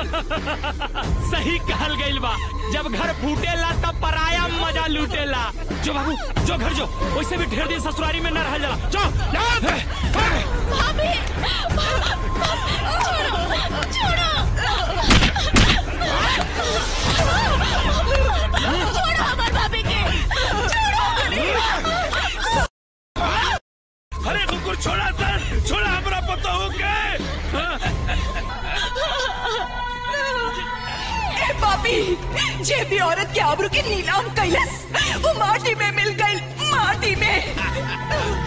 सही कहल गइल बा जब घर फूटेला तब पराया मजा लूटेला जो बाबू जो घर जो वैसे भी ढेर दिन ससुरारी में न रह जाला जो भाभी छोड़ो छोड़ो छोड़ो हमार भाभी के अरे कुकुर छोड़ा सर छोड़ा हमरा पता हो के ए पापी जे भी औरत के आबरू के नीलाम कैलस वो माटी में मिल गई माटी में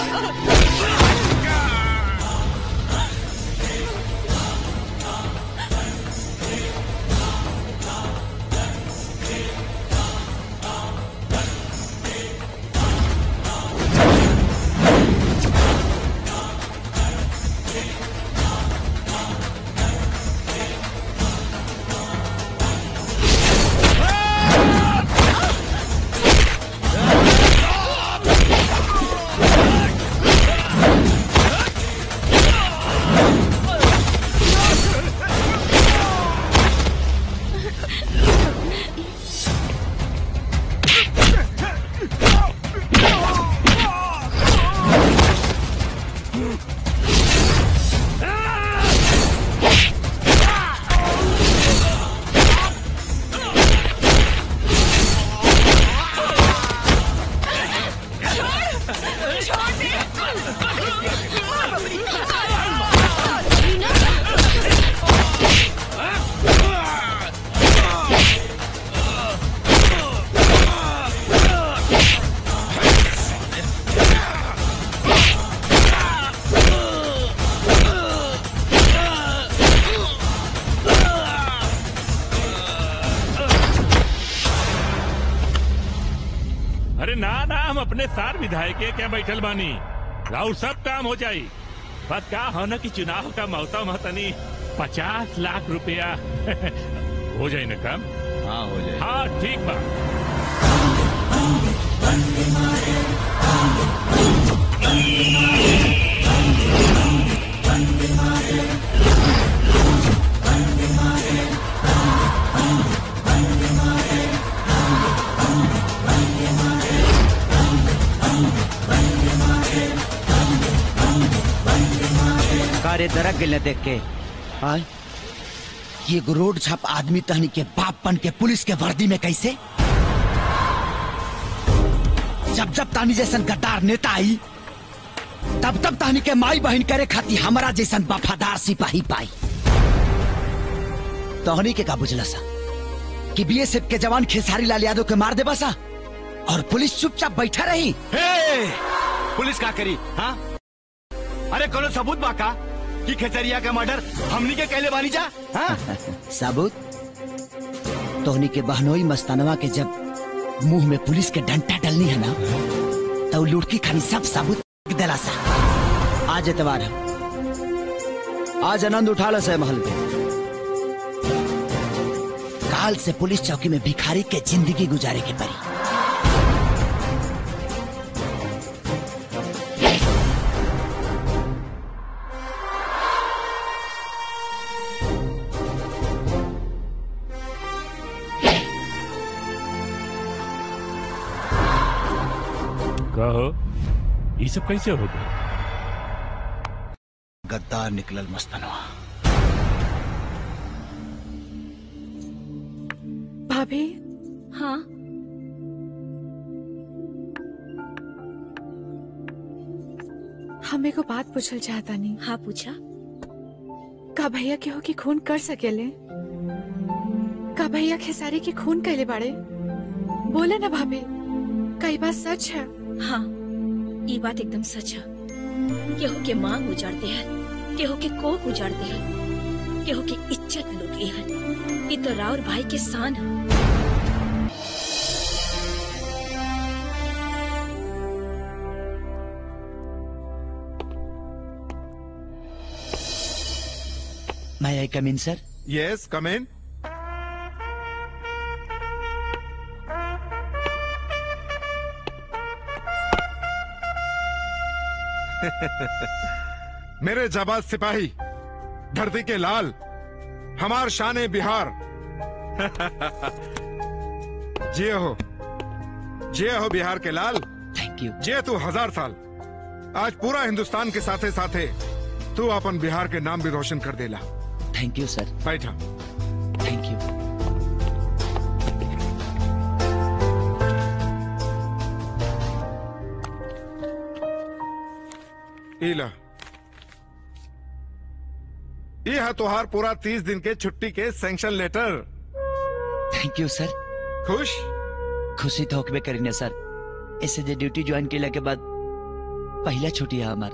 अरे ना ना हम अपने सार विधायक के क्या बैठल बानी राउर सब काम हो जाई बस का हो न कि चुनाव का मौसम है तनी पचास लाख रुपया हो जाए ना काम हाँ हो जाए हाँ ठीक बा कारे दरक गिले देख के आय ये एगो रोड छाप आदमी तहनी के बाप बन के पुलिस के वर्दी में कैसे जब जब तानी जैसन गद्दार नेता आई तब तब तहनी के माई बहन करे खाती हमारा जैसन वफादार सिपाही पाई तोहनी के का बुझला सा कि बीएसएफ के जवान खेसारी लाल यादव के मार देबा सा और पुलिस चुपचाप बैठा रही हे! पुलिस का करी हाँ अरे कोनो सबूत बा का कि खेतरिया का मर्डर हमनी के कहले बानी जा हाँ साबुत तोहनी के बहनोई मस्तानवा के जब मुंह में पुलिस के डंटा डलनी है ना तो लुड़की खानी सब साबुत दिला सा आज एतवार है आज आनंद उठा लो से महल पे काल से पुलिस चौकी में भिखारी के जिंदगी गुजारे की पड़ी कहो ये सब कैसे हो गए गद्दार निकलल मस्तानवा भाभी हाँ हमें को बात पूछल चाहता नहीं हाँ पूछा का भैया केहू की खून कर सकेले का भैया खेसारी की खून कैले बाड़े बोले ना भाभी कई बात सच है हाँ ये बात एकदम सच है केहू के मांग उजाड़ते हैं केहू के कोख उजाड़ते हैं केहू की इज्जत लूट ली है ये तो राउर भाई के शान है मैं आई कम इन सर Yes, come in. मेरे जाबाज सिपाही धरती के लाल हमार शान बिहार जे हो जे हो बिहार के लाल थैंक यू जे तू हजार साल आज पूरा हिंदुस्तान के साथे साथे तू अपन बिहार के नाम भी रोशन कर देला थैंक यू सर बैठा थैंक यू इला ये है तुहार पूरा तीस दिन के छुट्टी के sanction letter thank you sir खुश खुशी तो होकबे करी ने सर ऐसे जे ड्यूटी ज्वाइन केला के बाद पहला छुट्टी है हमार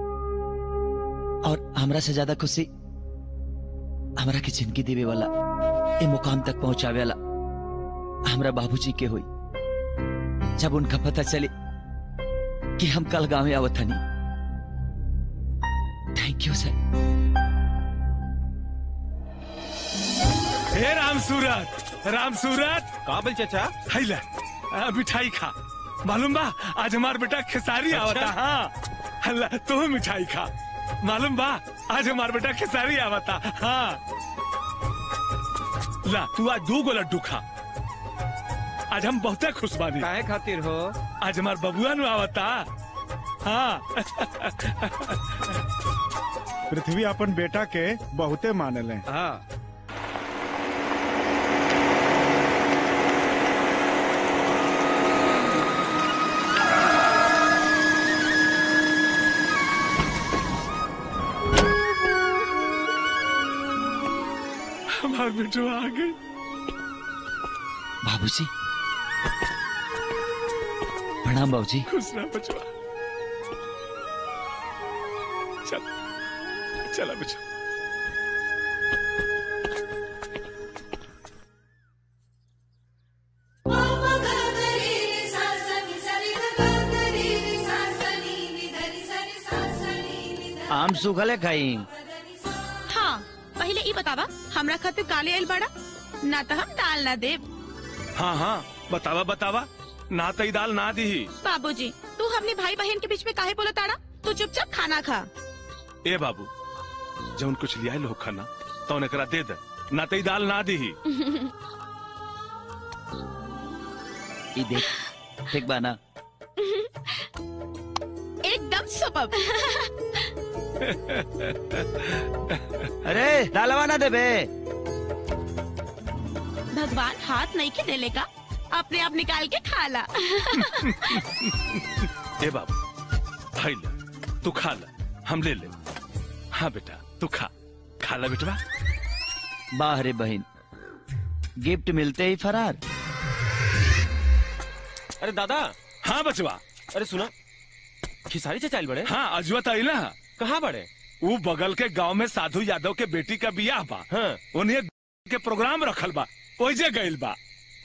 और हमरा से ज्यादा खुशी हमरा के जिंदगी देवे वाला ए मुकाम तक पहुंचावे वाला हमरा बाबूजी के हुई जब उनका पता चले कि हम कल गांव में आवत हनी थैंक यू सर हे राम सूरत राम सूरत काबिल चाचा हैला आ, मिठाई खा मालूम बा आज हमार बेटा खेसारी आवता हाँ हल्ला तू मिठाई खा मालूम बा आज हमार बेटा खेसारी आवता हाँ ला तू आज दो गो लड्डू खा आज हम बहुते खुश बानी काहे खातिर हो आज हमार बबुआ नु आवता हाँ पृथ्वी अपन बेटा के बहुते मानले हाँ हमार बेटो आ गई बाबूजी प्रणाम बाबूजी खुश रह बचवा चल चला बचवा आम सूखले खाई हाँ पहले ई बतावा हमरा खातिर काले आइल बड़ा ना तो हम दाल ना देब हाँ हाँ बतावा बतावा ना तई दाल ना दी बाबूजी तू हमने भाई बहन के बीच में काहे बोला ताड़ा तू चुपचाप खाना खा ए बाबू जौन कुछ लिया लोग खाना तो एकरा दे दे ना तई दाल ना दी ई देख ठीक बा ना एकदम सुपर अरे दालवा ना देबे भगवान हाथ नहीं के देले का अपने आप निकाल के खा ला ए बाबू भाई ले तू खा ले हम ले ले हाँ बेटा तू खा खा ले बेटवा वाह रे बहन गिफ्ट मिलते ही फरार अरे दादा हाँ बचवा अरे सुना खिसारी चाचा आइल बड़े हाँ अजवा तई ना कहाँ बड़े वो बगल के गांव में साधु यादव के बेटी का बियाह बा हाँ उन्हें के प्रोग्राम रखल बा ओइजे गइल बा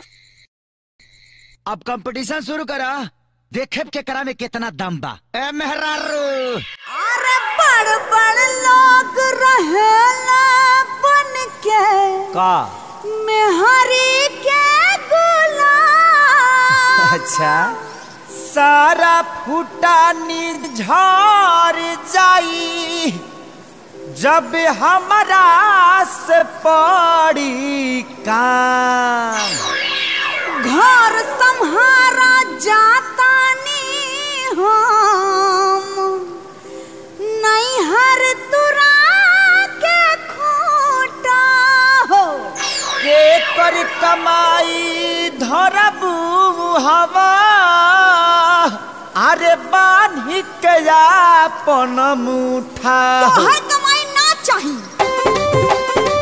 अब कंपटीशन शुरू करा देखे के करा में कितना दम बा ए मेहरारू अरे बड़ बड़ लोग रहेला बन के का मेहरी के गुलाम अच्छा सारा फूटा निर्झर जाई जब हमरा से पड़ी काम घर संहारा जाता नी हम नहीं हर तुरा के खूटा हो के कर कमाई धरबू हवा अरे बान्ही के अपन मुठा तो हर कमाई ना चाहिए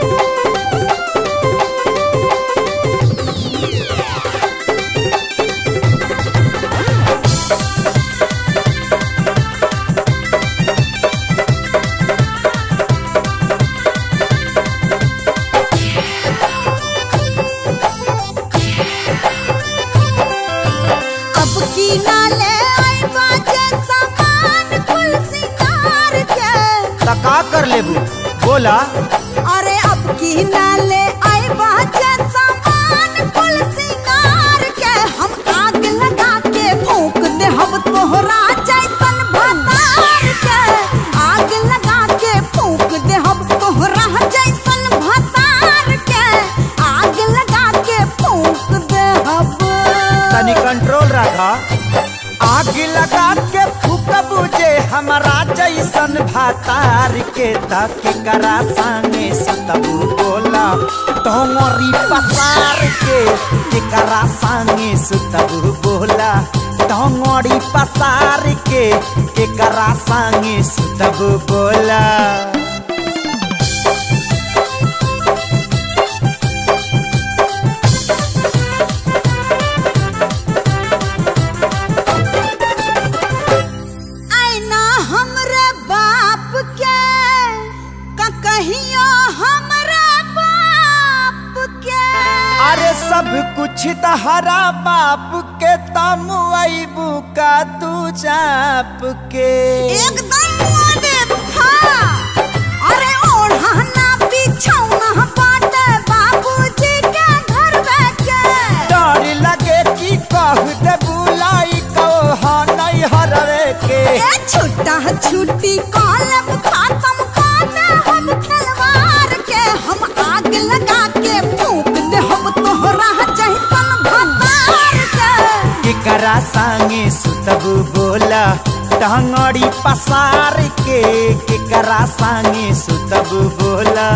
अब की ना ले आई बाजे सामान कुल सिंगार के का कर लेबू बोला अरे अब की ना ले आई बाजे सामान कुल सिंगार के हम आग लगा के फूंक दे हम तोहरा जैसन भतार के आग लगा के फूंक दे हम तोहरा जैसन भतार देखा आग लगा के फूक बुझे हमारा जैसन भातार के तक करा संगे सतबू बोला तोमरी पसार के केकरा संगे सुतबू बोला तोमरी पसार के केकरा संगे सुतबू बोला आईना हमरे बाप के का कहियो हमरे बाप के अरे सब कुछ तहरा बाप के तम अबू का तू चाप के एकदम दे हाँ अरे ओढ़ाना बिछौना बाटे बाबूजी के घर के डर लगे कि कह दे बुलाई कहो नहीं हरवे के ए छुट्टा छुट्टी कॉलम खत्म कर दे हम खिलवाड़ के हम आग लगा के फूंक दे हम तोहरा जैसन भतार के केकरा संगे सुतबू बोला टांगड़ी पसार के केकरा संगे सुतबू बोला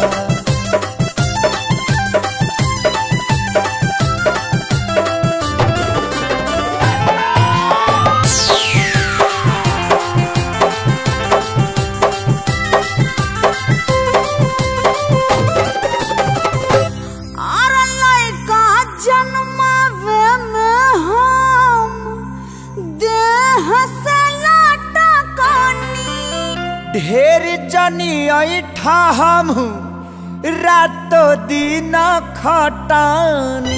अरे लड़का जन्मावे में हम देह से लाटा कानी ढेर जनी ऐठा हम रातो दिन खटानी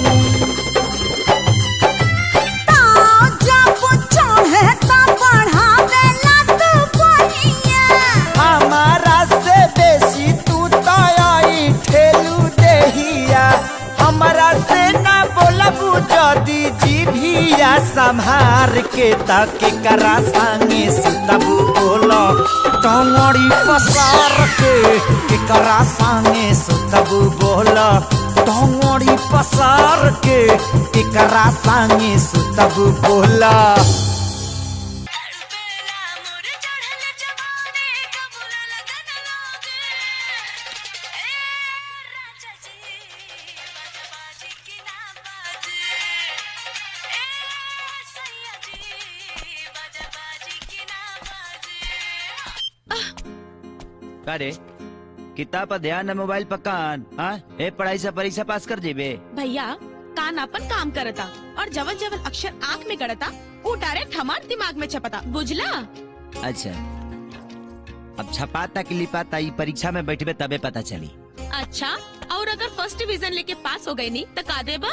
ताव जब चढ़े त बढ़ावे ला तू बनिया हमारा से बेसी तू तो आई ठेलू देहिया हमारा से ना बोलबू जदी जीभिया संभार के तक करा संगे सुतबू बोलो टंगड़ी पसार के केकरा संगे सुतबू बोलो टंगड़ी पसार के केकरा संगे सुतबू बोला अरे किताब पर ध्यान न मोबाइल पर कान हाँ ए पढ़ाई से परीक्षा पास कर जेबे भैया कान अपन काम करता और जवन जवन अक्षर आँख में गड़ता वो डायरेक्ट हमार दिमाग में छपता बुझला अच्छा अब छपाता कि लिपाता ई परीक्षा में बैठबे तबे पता चली अच्छा और अगर फर्स्ट डिवीजन लेके पास हो गई नी तो का देबा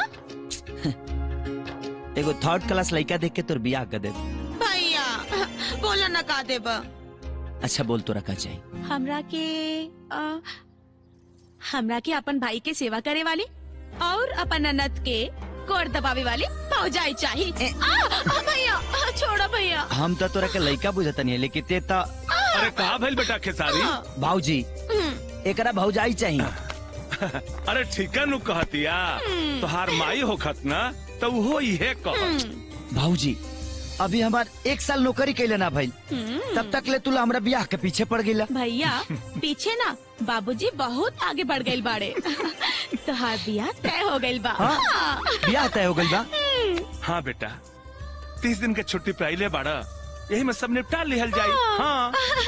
एगो थर्ड क्लास लड़का देख के तोर बियाह कर दे भैया बोला ना का देबा अच्छा बोल तो रखा चाहिए हमरा के आ, हमरा के अपन भाई के सेवा करे वाली और अपन ननद के कोर दबावे वाली फौजाई चाहिए आ, आ, भैया आ, छोड़ो भैया हम तो तोरा के लड़का बुझता नहीं लेकिन ते तो अरे कहा भइल बेटा खेसारी भाऊजी एकरा भौजाई चाहिए अरे ठीका नु कहतिया तोहार माई होखत ना तो वो इहे कहत भाऊजी अभी हमार एक साल नौकरी कैले ना भाई तब तक ले तुला हमरा बियाह के पीछे पड़ गईला भैया पीछे ना बाबूजी बहुत आगे बढ़ गए बाड़े तोहार बियाह तय हो गइल बा हाँ? हाँ। बियाह तय हो गइल बा हाँ बेटा तीस दिन के छुट्टी पे आइले बाड़ा यही में सब निपटा लिहल जाई हाँ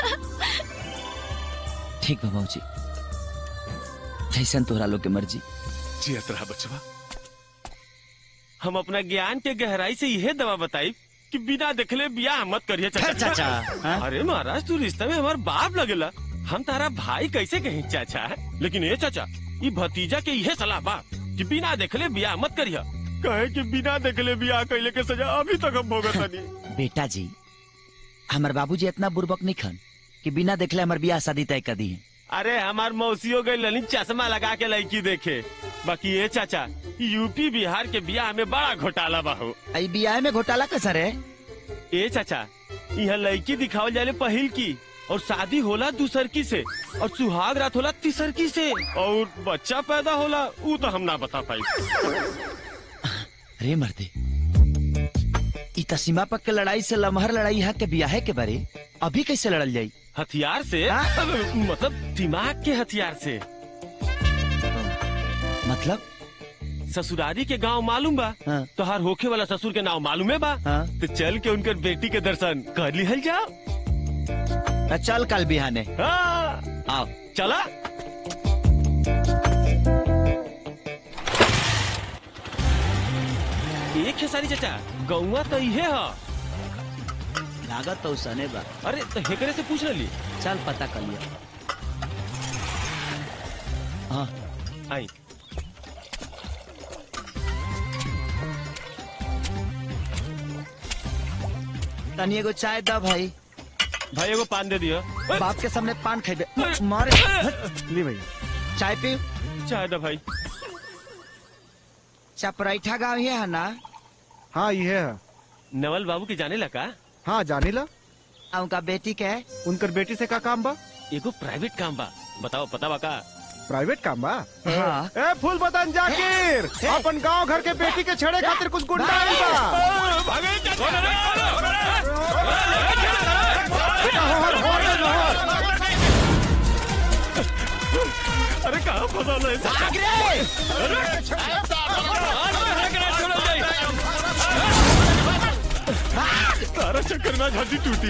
ठीक बा भाऊजी जैसन तोहरा लोग के मर्जी जियत रहा बचवा हम अपना ज्ञान के गहराई से यह दवा बताई कि बिना देखले बियाह मत करिए चाचा चाचा, हाँ? अरे महाराज तू रिश्ते में हमार बाप लगेला हम तारा भाई कैसे कहीं चाचा लेकिन ये चाचा ये भतीजा के यह सलाह बा कि बिना देखले बियाह मत करिए कहे कि बिना देखले बियाह कैले के सजा अभी तक हम भोगत नहीं बेटा जी हमार बाबूजी इतना बुर्बक नहीं खन कि बिना देखले हमार बियाह शादी तय कर दी है अरे हमार मौसियों गई लनी चश्मा लगा के लड़की देखे बाकी ये चाचा यूपी बिहार के बियाह में बड़ा घोटाला बा हो आई बियाह में घोटाला कसर है ए चाचा यहाँ लड़की दिखावल जाले पहिल की और शादी होला दूसर की से और सुहाग रात होला तीसर की से और बच्चा पैदा होला ऊ तो हम ना बता पाई रे मर्दे त सीमा पक के लड़ाई से लमहर लड़ाई यहाँ के बियाहे के बारे अभी कैसे लड़ल जाई हथियार से मतलब दिमाग के हथियार से मतलब ससुरारी के गांव मालूम बा हाँ। तोहार होखे वाला ससुर के नाम मालूम है बा हाँ। तो चल के उनकर बेटी के दर्शन कर लिहल जाओ त चल कल बिहाने हाँ। आओ चला एक खेसारी चाचा गौवा तो इहे ह लागत तो सने बा अरे तो हेकरे से पूछ ली चल पता कर लिया हाँ आई तनी एगो चाय दा भाई भाई एगो पान दे दियो बाप के सामने पान खाइबे मारे ली भैया चाय पी चाय दा भाई चपराइठा गाँव ही है ना हाँ ये है नवल बाबू के जाने लगा हाँ जानी ला उनका बेटी के है उनकर बेटी से का काम बा एगो प्राइवेट काम बा बताओ पता बा का प्राइवेट काम बा हाँ ए फूल बदन जाकिर अपन गांव घर के बेटी के छेड़े खातिर कुछ गुंडा आइल बा बेटा, होहर, होहर रे, होहर। अरे कहाँ फंसा है तारा चक्कर में हड्डी टूटी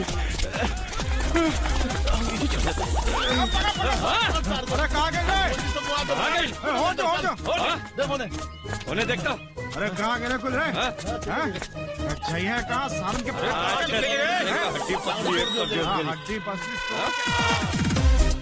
अरे कहाँ गए रे? ए, हो जा हो जा उन्हें देखता अरे कहाँ गए रे कुल रे हाँ? अच्छा ये है कहाँ सारन के हड्डी पतली है, तो हाँ, गली। हड्डी पसली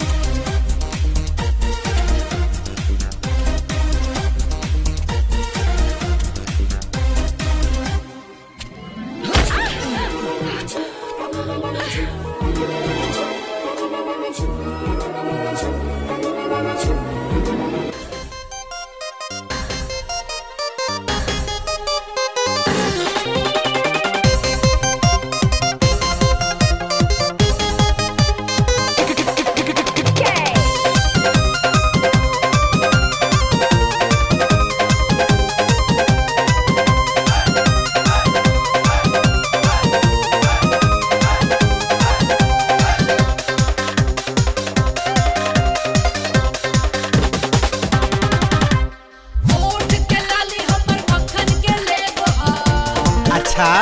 अच्छा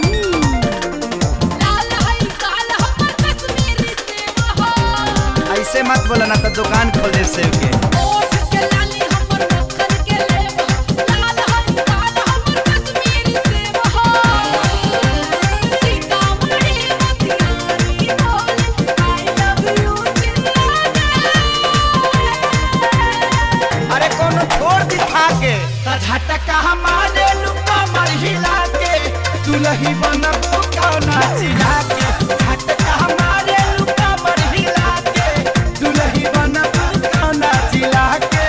ऐसे मत बोला ना तो दुकान खोल दे सेव के अरे कोनो छोड़ दिखा के त झटका हमारे लुका मर हिला के दुलही बनबू कौना चिढ़ा के झटका हमारे लुका मर हिला के दुलही बनबू कौना चिढ़ा के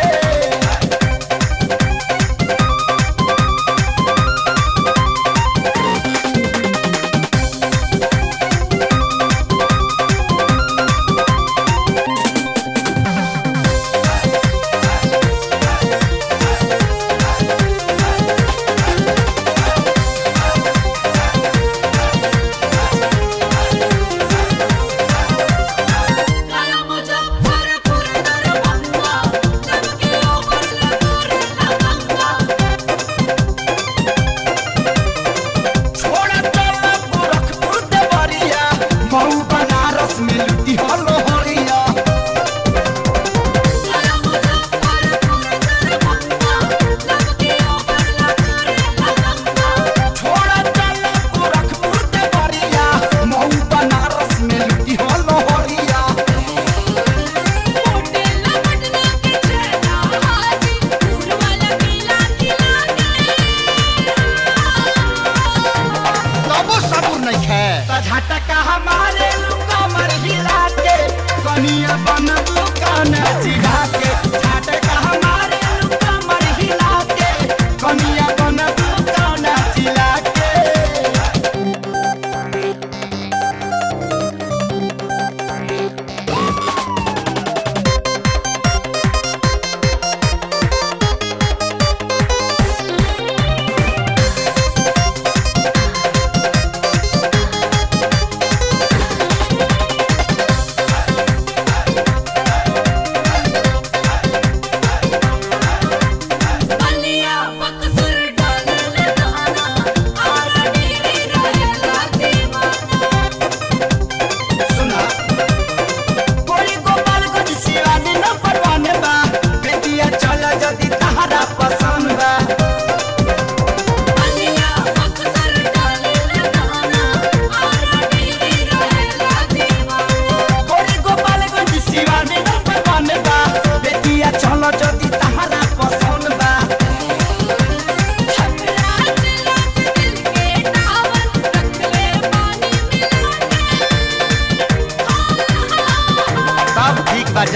Thank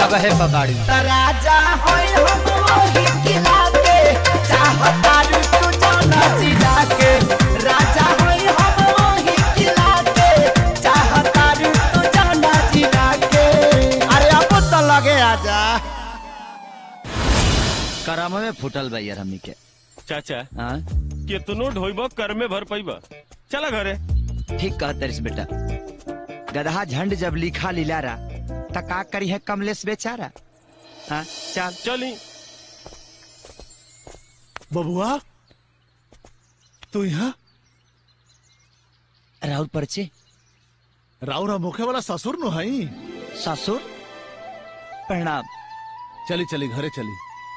अब है पकाड़ी त राजा होई हम वही किला के चाहता रू तू जाना जिला के राजा होई हम वही किला के चाहता रू तू जाना जिला के अरे अब तो लगे आजा कराम में फुटल बा यार हमनी के चाचा हाँ कितनो ढोइबो कर में भर पैबा चला घरे ठीक कहत रिस बेटा गधा झंड जब लिखा लिलारा त का करी है कमलेश बेचारा हाँ चल चली बबुआ तू यहाँ राहुल परचे राउरा मुखे वाला ससुर नु हई ससुर प्रणाम चली चली घरे चली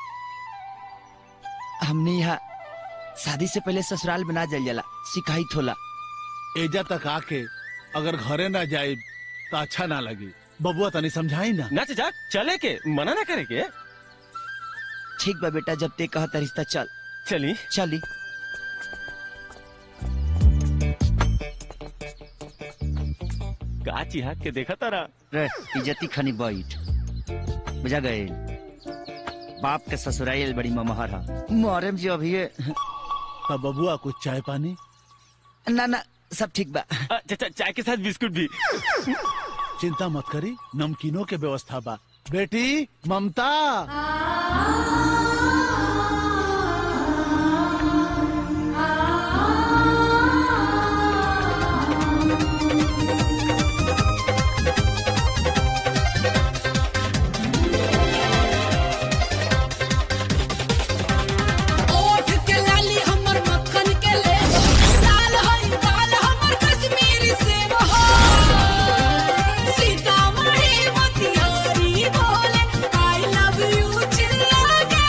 हमने यहाँ शादी से पहले ससुराल बना जल जला सिखाई थोला एजा तक आके अगर घरे ना जाए तो अच्छा ना लगी बबुआ तनी समझाई ना ना चाचा चले के मना ना करे के ठीक बा बेटा जब ते कहता रिश्ता चल चली चली का चिहा के देखा तारा रे इज्जती खनी बैठ बुझा गए बाप के ससुराल बड़ी ममहर है मोहरम जी अभी तब बबुआ कुछ चाय पानी ना ना सब ठीक बा चाचा चाय के साथ बिस्कुट भी चिंता मत करी नमकीनों के व्यवस्था बा बेटी ममता ओठ के लाली हमर मक्खन के ले लाल हई दाल हमर कश्मीरी सेब हो सीतामढ़ी मोतिहारी बोले आई लव यू चिल्ला के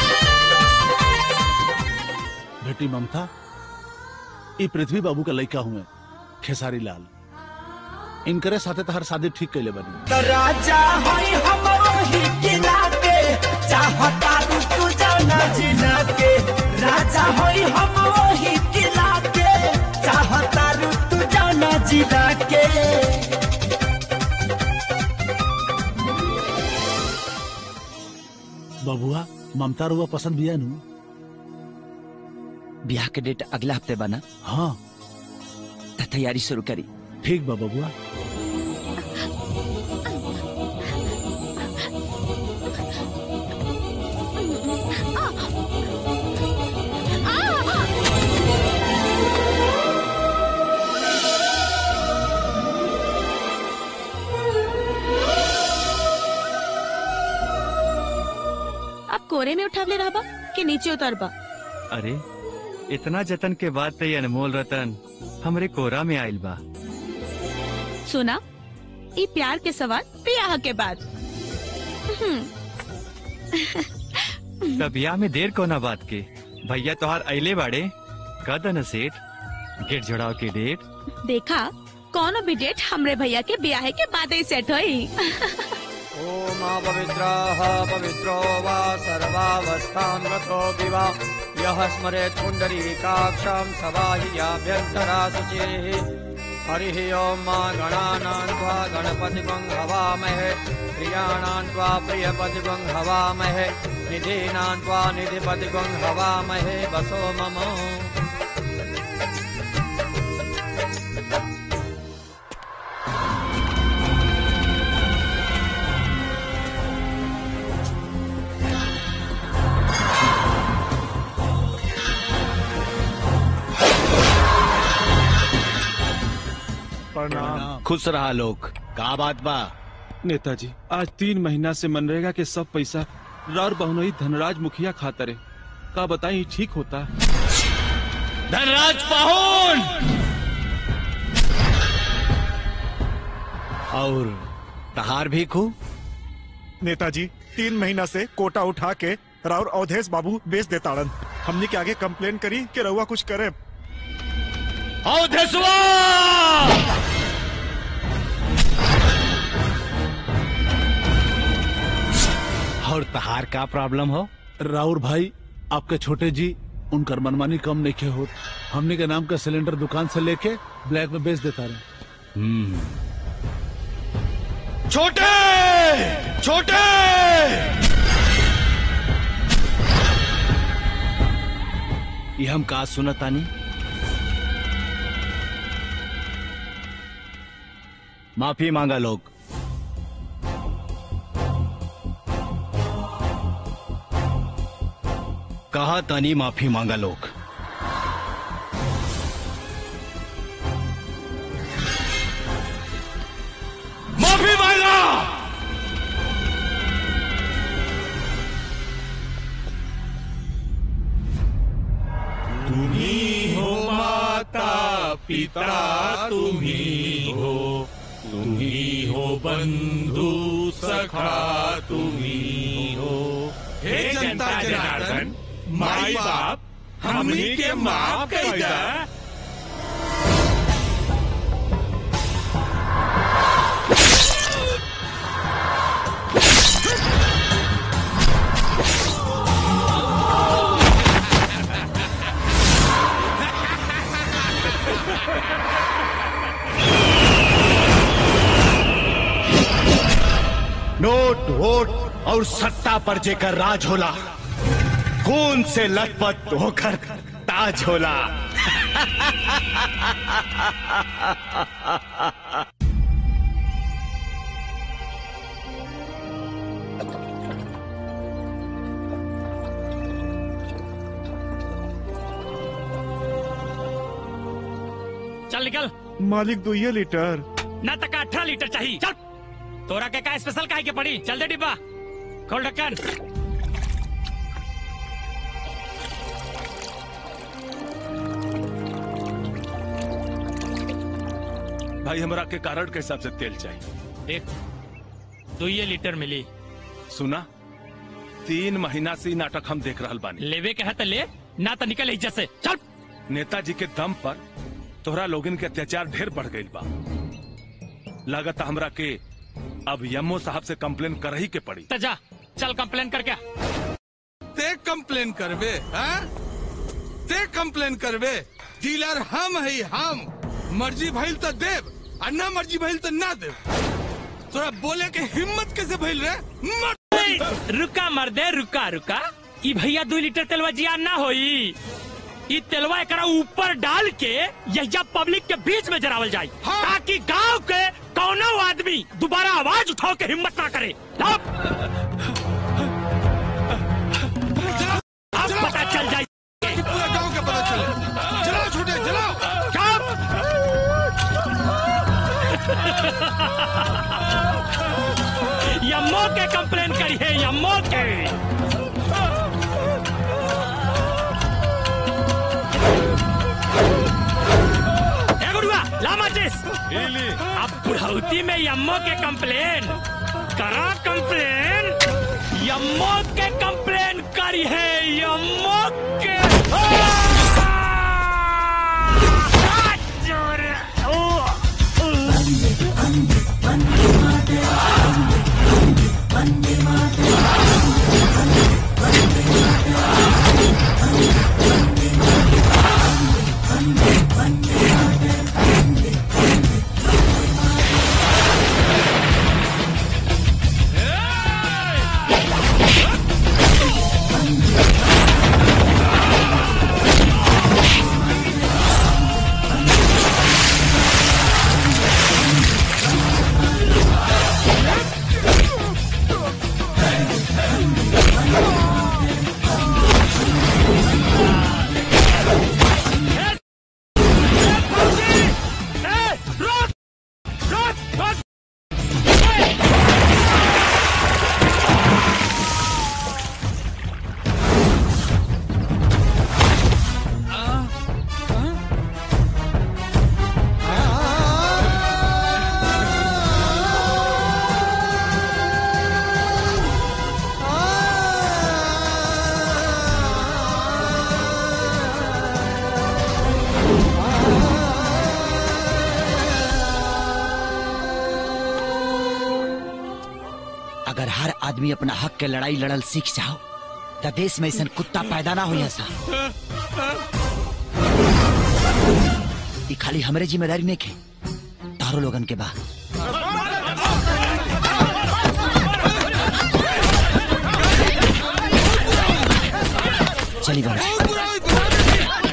बेटी ममता ई पृथ्वी बाबू का लड़का हुए खेसारी लाल इनकरे साथे तहर शादी ठीक कैले बनी त राजा होई हम वही किला के चाहता रू तू जाना जिला के राजा होई हम वही किला के चाहता रू तू जाना जिला के बबुआ ममता रुआ पसंद बिया नु ब्याह के डेट अगला हफ्ते बना हाँ त तैयारी शुरू करी ठीक बा बबुआ अब कोरे में उठावले रहबा कि नीचे उतरबा अरे इतना जतन के बाद तो ये अनमोल रतन हमरे कोरा में आइल बा सुना ई प्यार के सवाल ब्याह के बाद हम्म, तब ब्याह में देर कोना बात के भैया तोहार अइले बाड़े कद न सेठ गेट जोड़ाव के डेट देखा कौनो भी डेट हमरे भैया के ब्याह के बाद ही सेट होई ओम पवित्रः पवित्रो वा सर्वावस्थां गतो विवा यः स्मरेत् पुण्डरीकाक्षं सवाहियाभ्यन्तरा शुचिः हरिः ॐ मा गणानां त्वा गणपतिगं हवामहे प्रियाणां त्वा प्रियपतिगं हवामहे निधीनां त्वा निधिपतिगं हवामहे वसो मम प्रणाम खुश रहा लोग का बात बा नेताजी आज तीन महीना से मनरेगा के सब पैसा रार बहुनई धनराज मुखिया खातरे का बताई ठीक होता धनराज पाहुन और तहार भी खू नेताजी तीन महीना से कोटा उठा के राउर अवधेश बाबू बेच देताड़न हमने के आगे कंप्लेन करी कि रउआ कुछ करे अवधेशवा और तहार का प्रॉब्लम हो राउर भाई आपके छोटे जी उनकर मनमानी कम नहीं हो हमने के नाम का सिलेंडर दुकान से लेके ब्लैक में बेच देता रहे छोटे छोटे ये हम का सुनत तानी माफी मांगा लोग कहा तानी माफी मांगा लोग माफी मांगा तुम्ही हो माता पिता तुम्ही हो तुम्ही हो बंधू सखा तुम्ही हो हे जनता जनार्दन माई बाप हमनी के माफ कर दा नोट वोट और सत्ता पर जेकर राज होला खून से लथपथ होकर ताज होला चल निकल मालिक दुइये लीटर ना तक अठारह लीटर चाहिए चल तोरा के का स्पेशल काहे के पड़ी चल दे डिब्बा खोल ढक्कन भाई हमरा के कारण के हिसाब से तेल चाहिए देख दो ये लीटर मिली सुना तीन महीना से ई नाटक हम देख रहल बानी लेवे के है तो ले ना तो निकल इज्जत से चल नेताजी के दम पर तोहरा लोगन के अत्याचार ढेर बढ़ गई बा लागत हमरा के अब यमो साहब से कंप्लेन कर ही के पड़ी तो जा चल कंप्लेन कर क्या ते कंप्लेन करबे हाँ? ते कंप्लेन करबे डीलर हम है हम मर्जी भइल तो देव और ना मर्जी भइल तो ना देव तोरा बोले के हिम्मत कैसे भइल रे मर रुका मर्दे रुका रुका ई भैया दो लीटर तेलवा जिया ना होई ई तेलवा एकरा ऊपर डाल के यहिया पब्लिक के बीच में जरावल जाए ताकि गांव के कौनो आदमी दोबारा आवाज उठाओ के हिम्मत ना करे अब अब पता चल जाए पूरा गांव के पता चले चलाओ छोटे चलाओ यम्मो के कंप्लेन करी है यम्मो के ए गुरुआ ला माचिस अब बुढ़ौती में यम्मो के कंप्लेन करा कंप्लेन यम्मो के कंप्लेन करी है यम्मो के अगर हर आदमी अपना हक के लड़ाई लड़ल सीख जाओ तो देश में ऐसा कुत्ता पैदा ना हो ऐसा ई खाली हमरे जिम्मेदारी में के तारो लोगन के बा चली बाबूजी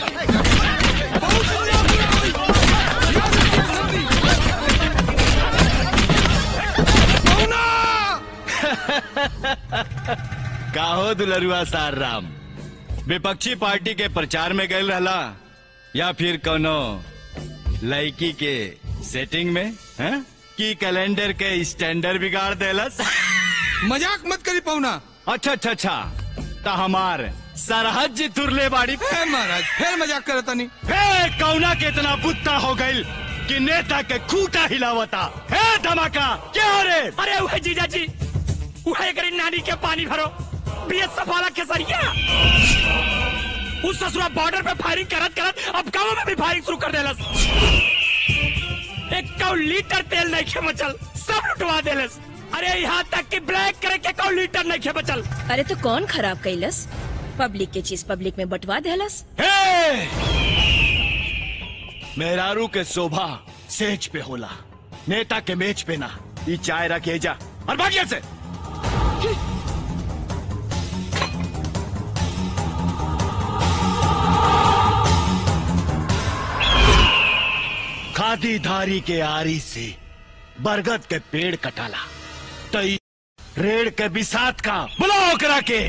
काहो दुलरुआ सार राम विपक्षी पार्टी के प्रचार में गए रहला या फिर कोनो लड़की के सेटिंग में हैं? की कैलेंडर के स्टैंडर्ड बिगाड़ देलस मजाक मत करी पौना अच्छा अच्छा अच्छा ता हमार सरहद जी तुरले बाड़ी है महाराज फिर मजाक करता नहीं हे कौना के इतना बुत्ता हो गई कि नेता के खूटा हिलावता हे धमाका क्या हो रे अरे वह जीजा जी वह करी नानी के पानी भरो बीएसएफ वाला केसरिया उस ससुरा बॉर्डर पे फायरिंग करत करत अब गांव में भी फायरिंग शुरू कर देलस एक कौ लीटर तेल नहीं खे बचल सब लुटवा देलस अरे यहाँ तक कि ब्लैक करे के कौ लीटर नहीं खे बचल अरे तो कौन खराब कैलस पब्लिक के चीज पब्लिक में बंटवा देहलस मेहरारू के शोभा सेज पे होला नेता के मेज पे ना ई चाय रखे जा और भागिया से खादी धारी के आरी से बरगद के पेड़ कटाला तई रेड़ के बिसात का बुलाओ करा के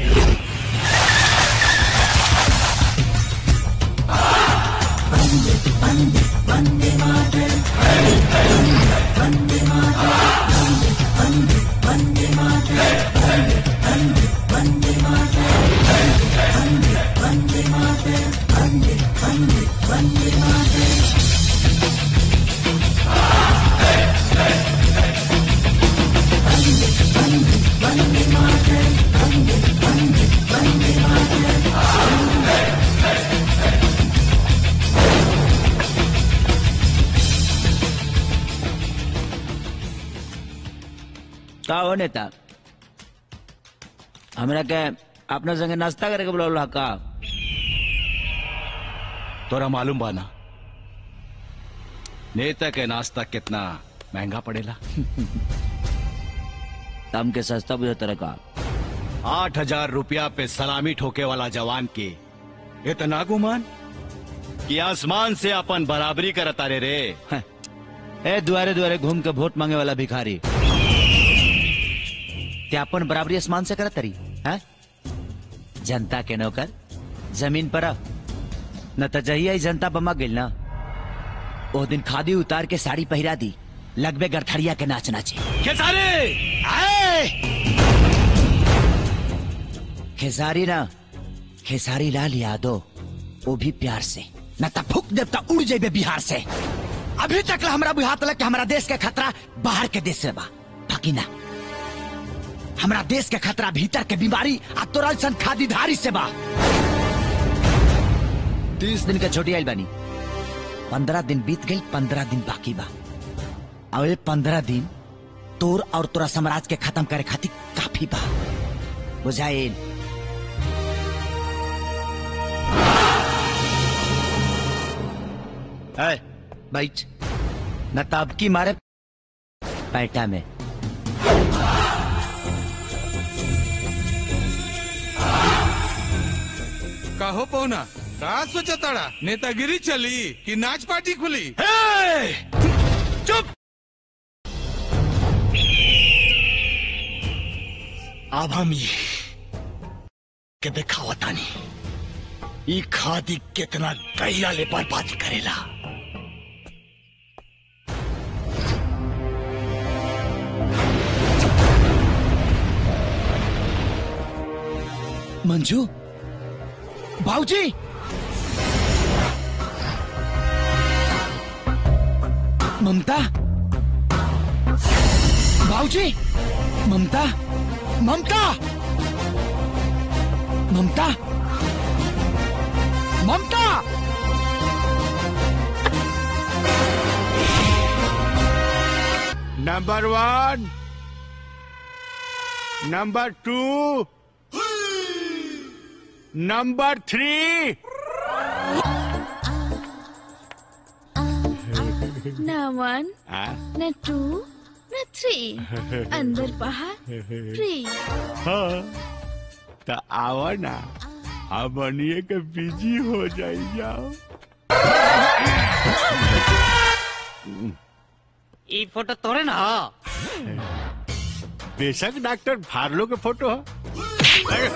का हो नेता हमरा के अपना संगे नाश्ता करे के बोला का तोरा मालूम बाना नेता के नाश्ता कितना महंगा पड़ेला तम के सस्ता बुझे तरह का आठ हजार रुपया पे सलामी ठोके वाला जवान के इतना गुमान कि आसमान से अपन बराबरी करता रे रे ए दुआरे दुआरे घूम के वोट मांगे वाला भिखारी क्या अपन बराबरी आसमान से करत तरी हैं? जनता के नौकर जमीन पर आ। न त जहिया ही जनता बमा गिल ना ओ दिन खादी उतार के साड़ी पहिरा दी लगबे गरथरिया के नाच नाचे खेसारी आए खेसारी ना खेसारी लाल यादव वो भी प्यार से न त फूक देव त उड़ जेबे बिहार से अभी तक ला हमरा बुझात लग कि हमरा देश के खतरा बाहर के देश से बा बाकी ना हमरा देश के खतरा भीतर के बीमारी आ तोरल सन खादीधारी से बा तीस दिन के छोटी आइल बानी पंद्रह दिन बीत गई पंद्रह दिन बाकी बा अब ये पंद्रह दिन तोर और तोरा साम्राज्य के खत्म करे खातिर काफी बा बुझाइल है बैठ न ताब की मारे पैटा में कहो पौना का सोचा ताड़ा नेतागिरी चली कि नाच पार्टी खुली चुप अब हम ये के दिखावतानी ई खादी कितना गहिरा ले बर्बादी करेला मंजू भाऊजी ममता भाऊजी Mamta Mamta Mamta Mamta number one number two number three न वन न टू न थ्री अंदर बाहर फ्री हाँ तो आओ ना अब बनिए के बिजी हो जाई जाओ ई फोटो तोरे ना बेशक डॉक्टर फार्लो के फोटो है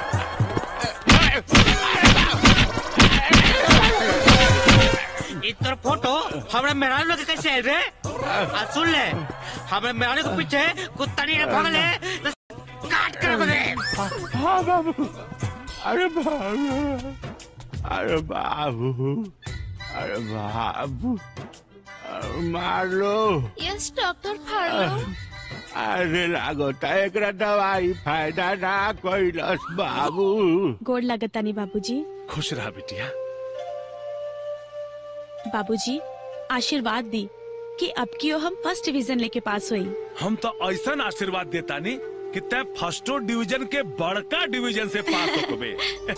ई तोर फोटो हमरा मेहरारू लोग के कैसे आइल रे आ सुन ले हमरा मेहरारू के पीछे कुत्ता नहीं भागले तो काट कर दे हाँ बाबू अरे बाबू अरे बाबू अरे बाबू अरे मार लो यस डॉक्टर फाड़ो अरे लागता एकरा दवाई फायदा ना कैलस बाबू गोड़ लगतानी बाबूजी खुश रहा बिटिया बाबूजी आशीर्वाद दी कि अब की हम फर्स्ट डिवीजन लेके पास हुई हम तो ऐसा आशीर्वाद देता नहीं कि तय फर्स्टो डिवीजन के बड़का डिवीजन से पास हो कबे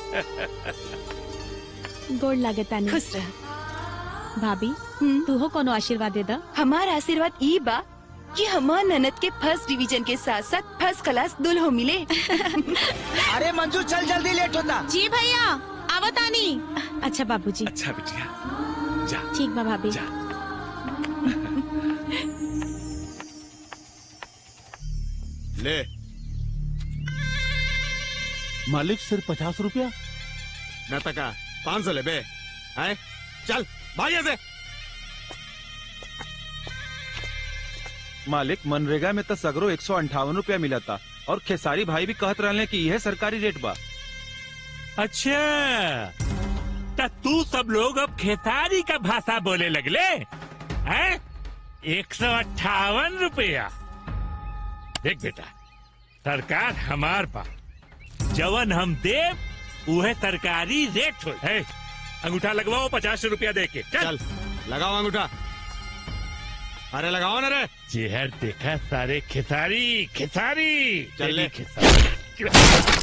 गोड़ लगतानी खुश रह भाभी तू हो कोनो आशीर्वाद दे दा हमार आशीर्वाद ई बा कि हमार ननद के फर्स्ट डिवीजन के साथ साथ फर्स्ट क्लास दुल्हो मिले अरे मंजू चल जल्दी लेट होता जी भैया आवतानी अच्छा बाबूजी अच्छा बिटिया जा ठीक बा भाभी ले मालिक सिर्फ पचास रुपया न तका पाँच सौ ले बे हैं चल भाई ऐसे मालिक मनरेगा में तो सगरो एक सौ अंठावन रूपया मिला था और खेसारी भाई भी कहत रहले कि यह सरकारी रेट बा अच्छा त तू सब लोग अब खेसारी का भाषा बोले लगले हैं एक सौ अट्ठावन रुपया देख बेटा सरकार हमार बा जवन हम देव उहे सरकारी रेट हो है अंगूठा लगवाओ पचास रुपया दे के चल लगाओ अंगूठा अरे लगाओ ना रे चेहर देखा सारे खेसारी खेसारी चल ले। खेसारी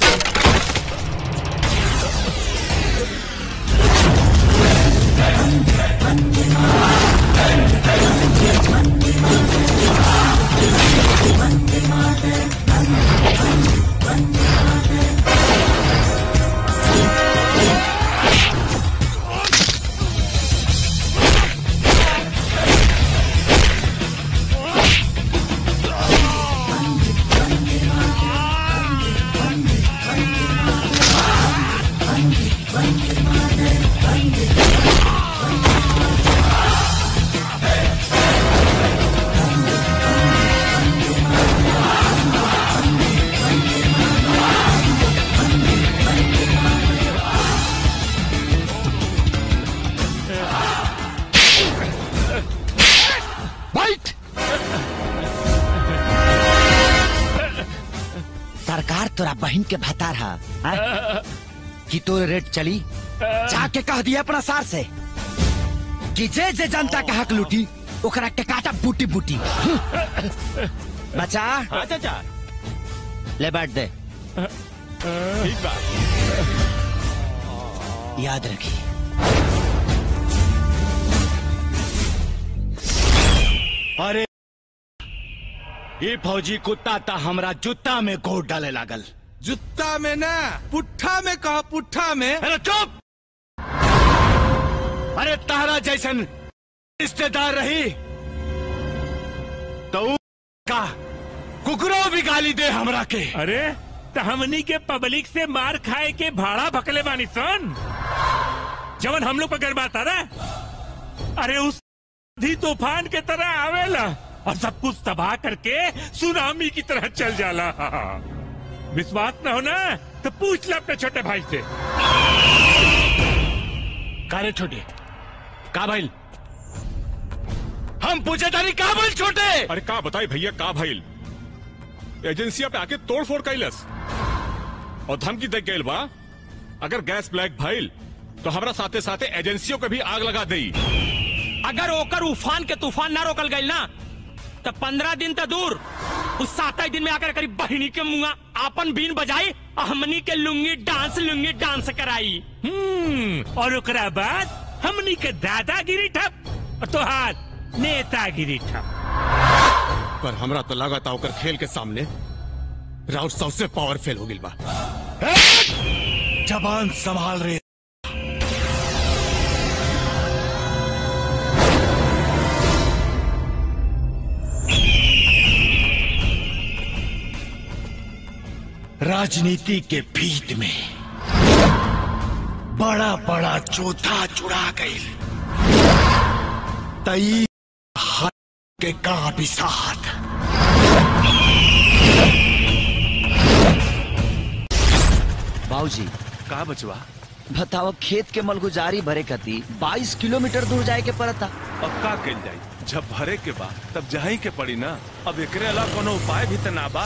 बैठ सरकार तोरा बहन के भतार हा हाँ? कि तोर रेट चली जाके कह दिया अपना सार से कि जे जे जनता के हक लूटी ओकरा के काटा बूटी बूटी बचा हाँ चाचा ले बैठ दे ठीक बा याद रखी अरे ये फौजी कुत्ता ता हमरा जूता में गोड़ डाले लागल जुत्ता में ना पुट्ठा में कहा पुट्ठा में अरे चुप अरे तारा जैसन रिश्तेदार रही तो ऊ का कुकरो भी गाली दे हमरा के अरे तो हमनी के पब्लिक से मार खाए के भाड़ा भकले बानी सन जवन हम लोग पर गरबाता ना अरे उस आंधी तूफान के तरह आवेला और सब कुछ तबाह करके सुनामी की तरह चल जाला विश्वास न हो ना तो पूछ ले अपने छोटे भाई से कारे छोटे का भाई हम पूछे तारी का भाई छोटे अरे का बताई भैया का भाईल एजेंसिया पे आके तोड़ फोड़ कैलस और धमकी दे गईल बा अगर गैस ब्लैक भइल तो हमरा साथे साथे एजेंसियों के भी आग लगा देई अगर ओकर उफान के तूफान ना रोकल गईल ना तो पंद्रह दिन तो दूर उस सात दिन में आकर करीब बहिनी के मुंगा आपन बीन बजाई और हमनी के लुंगी डांस लुंगी डांस कराई हम्म और ओकरा बाद हमनी के दादागिरी ठप और तोहार नेतागिरी ठप पर हमरा तो लगा था ओकर खेल के सामने राउत सबसे पावरफुल हो गिल बा जबान संभाल रहे राजनीति के भीत में बड़ा बड़ा चौथा चुरा गई तई हाथ के का भी साथ बाबूजी का बचवा बताओ खेत के मलगुजारी भरे कती 22 किलोमीटर दूर जाए के पड़ता अब का कल जाई जब भरे के बा तब जही के पड़ी ना अब एकरे अलावा कोनो उपाय भी त ना बा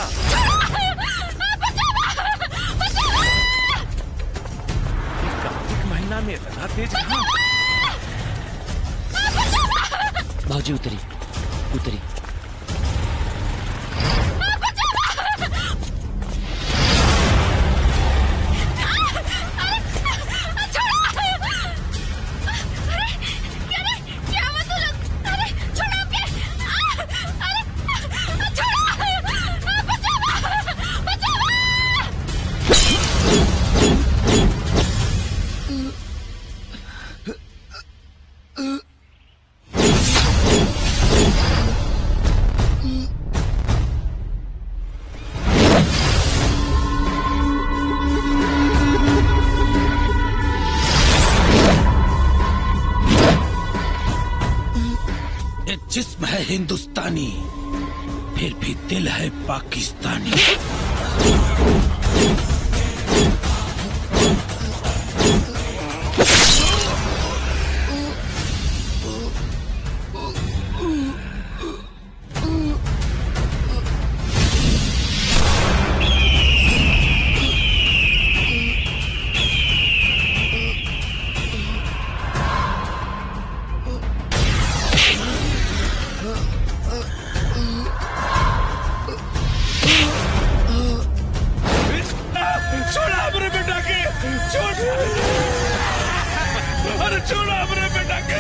ई कार्तिक महीना में इतना तेज कहाँ? बाबूजी उतरी उतरी ये जिस्म है हिंदुस्तानी फिर भी दिल है पाकिस्तानी छोड़ा अपने बेटा के छोड़ अरे छोड़ा अपने बेटा के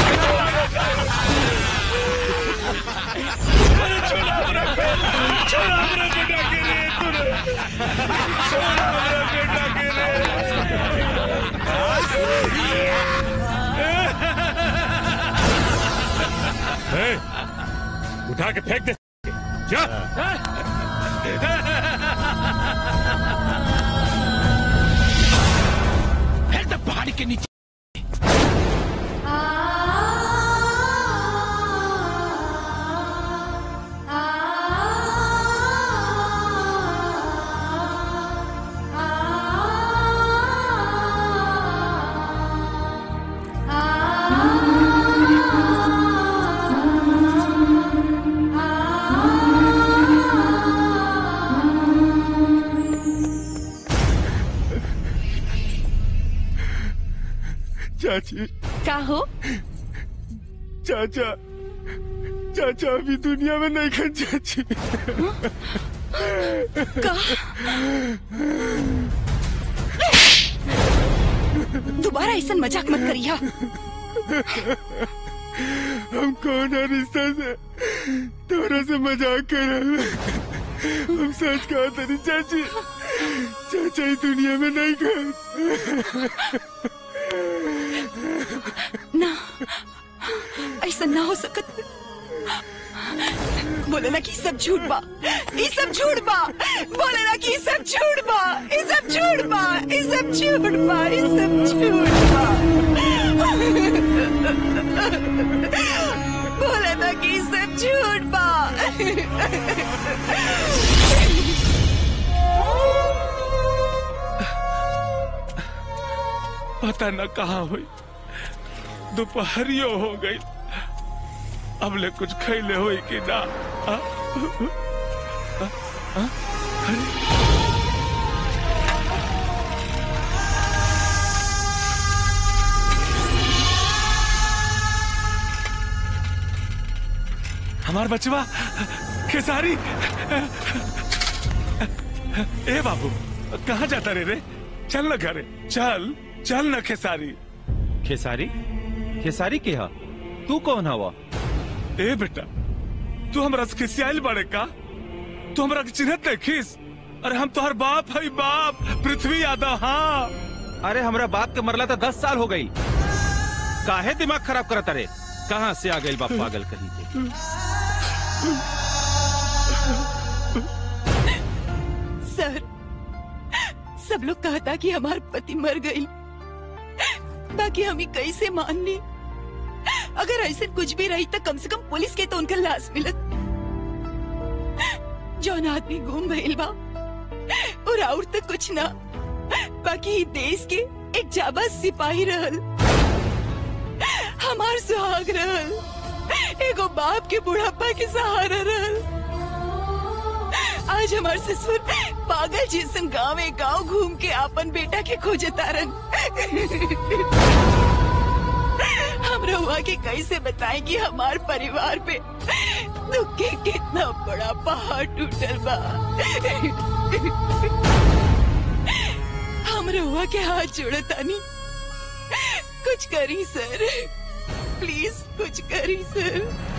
अरे छोड़ा अपने छोड़ा अपने बेटा के रे तूने छोड़ा अपने बेटा के ए, उठा के फेंक दे जा फिर तो पहाड़ी के नीचे चाची का हो चाचा चाचा अभी दुनिया में नहीं खन चाची का दोबारा ऐसा मजाक मत करिया हम कौन है रिश्ता से तोरा से मजाक कर रहे हैं। हम सच कहा तेरी चाची चाचा ही दुनिया में नहीं खन ना ऐसा ना हो सकत बोले ना कि ई सब झूठ बा ई सब झूठ बा बोले ना कि ई सब झूठ बा ई सब झूठ बा ई सब झूठ बा ई सब झूठ बा बोले ना कि ई सब झूठ बा पता न कहा हुई दोपहरियो हो गई अब ले कुछ खैले हुई कि ना आ? आ? आ? अरे हमार बचवा खेसारी ए बाबू कहाँ जाता रे रे चल न घरे चल चल न खेसारी खेसारी खेसारी के हा तू कौन हवा ए बेटा तू हमरा से खिसियाल बड़े का तू हमरा के चिन्हत नहीं खिस अरे हम तोहर बाप है बाप पृथ्वी यादव हाँ अरे हमरा बाप के मरला तो दस साल हो गई काहे दिमाग खराब करत अरे कहाँ से आ गई बाप पागल कहीं के सर सब लोग कहता कि हमार पति मर गई बाकी हमें कैसे मान ली अगर ऐसे कुछ भी रही तो कम से कम पुलिस के तो उनका लाश मिलत जौन आदमी गुम भइल बा और और तो कुछ ना बाकी ई देश के एक जाबाज सिपाही रहल हमार सुहाग रहल एगो बाप के बुढ़ापा के सहारा रहल आज हमार ससुर पागल जैसन गाँव गांव घूम के अपन बेटा के खोजे तारन हम रहुआ के कैसे बताएं कि हमार परिवार पे दुख के कितना बड़ा पहाड़ टूटल बा हम रहुआ के हाथ जोड़तानी कुछ करी सर प्लीज कुछ करी सर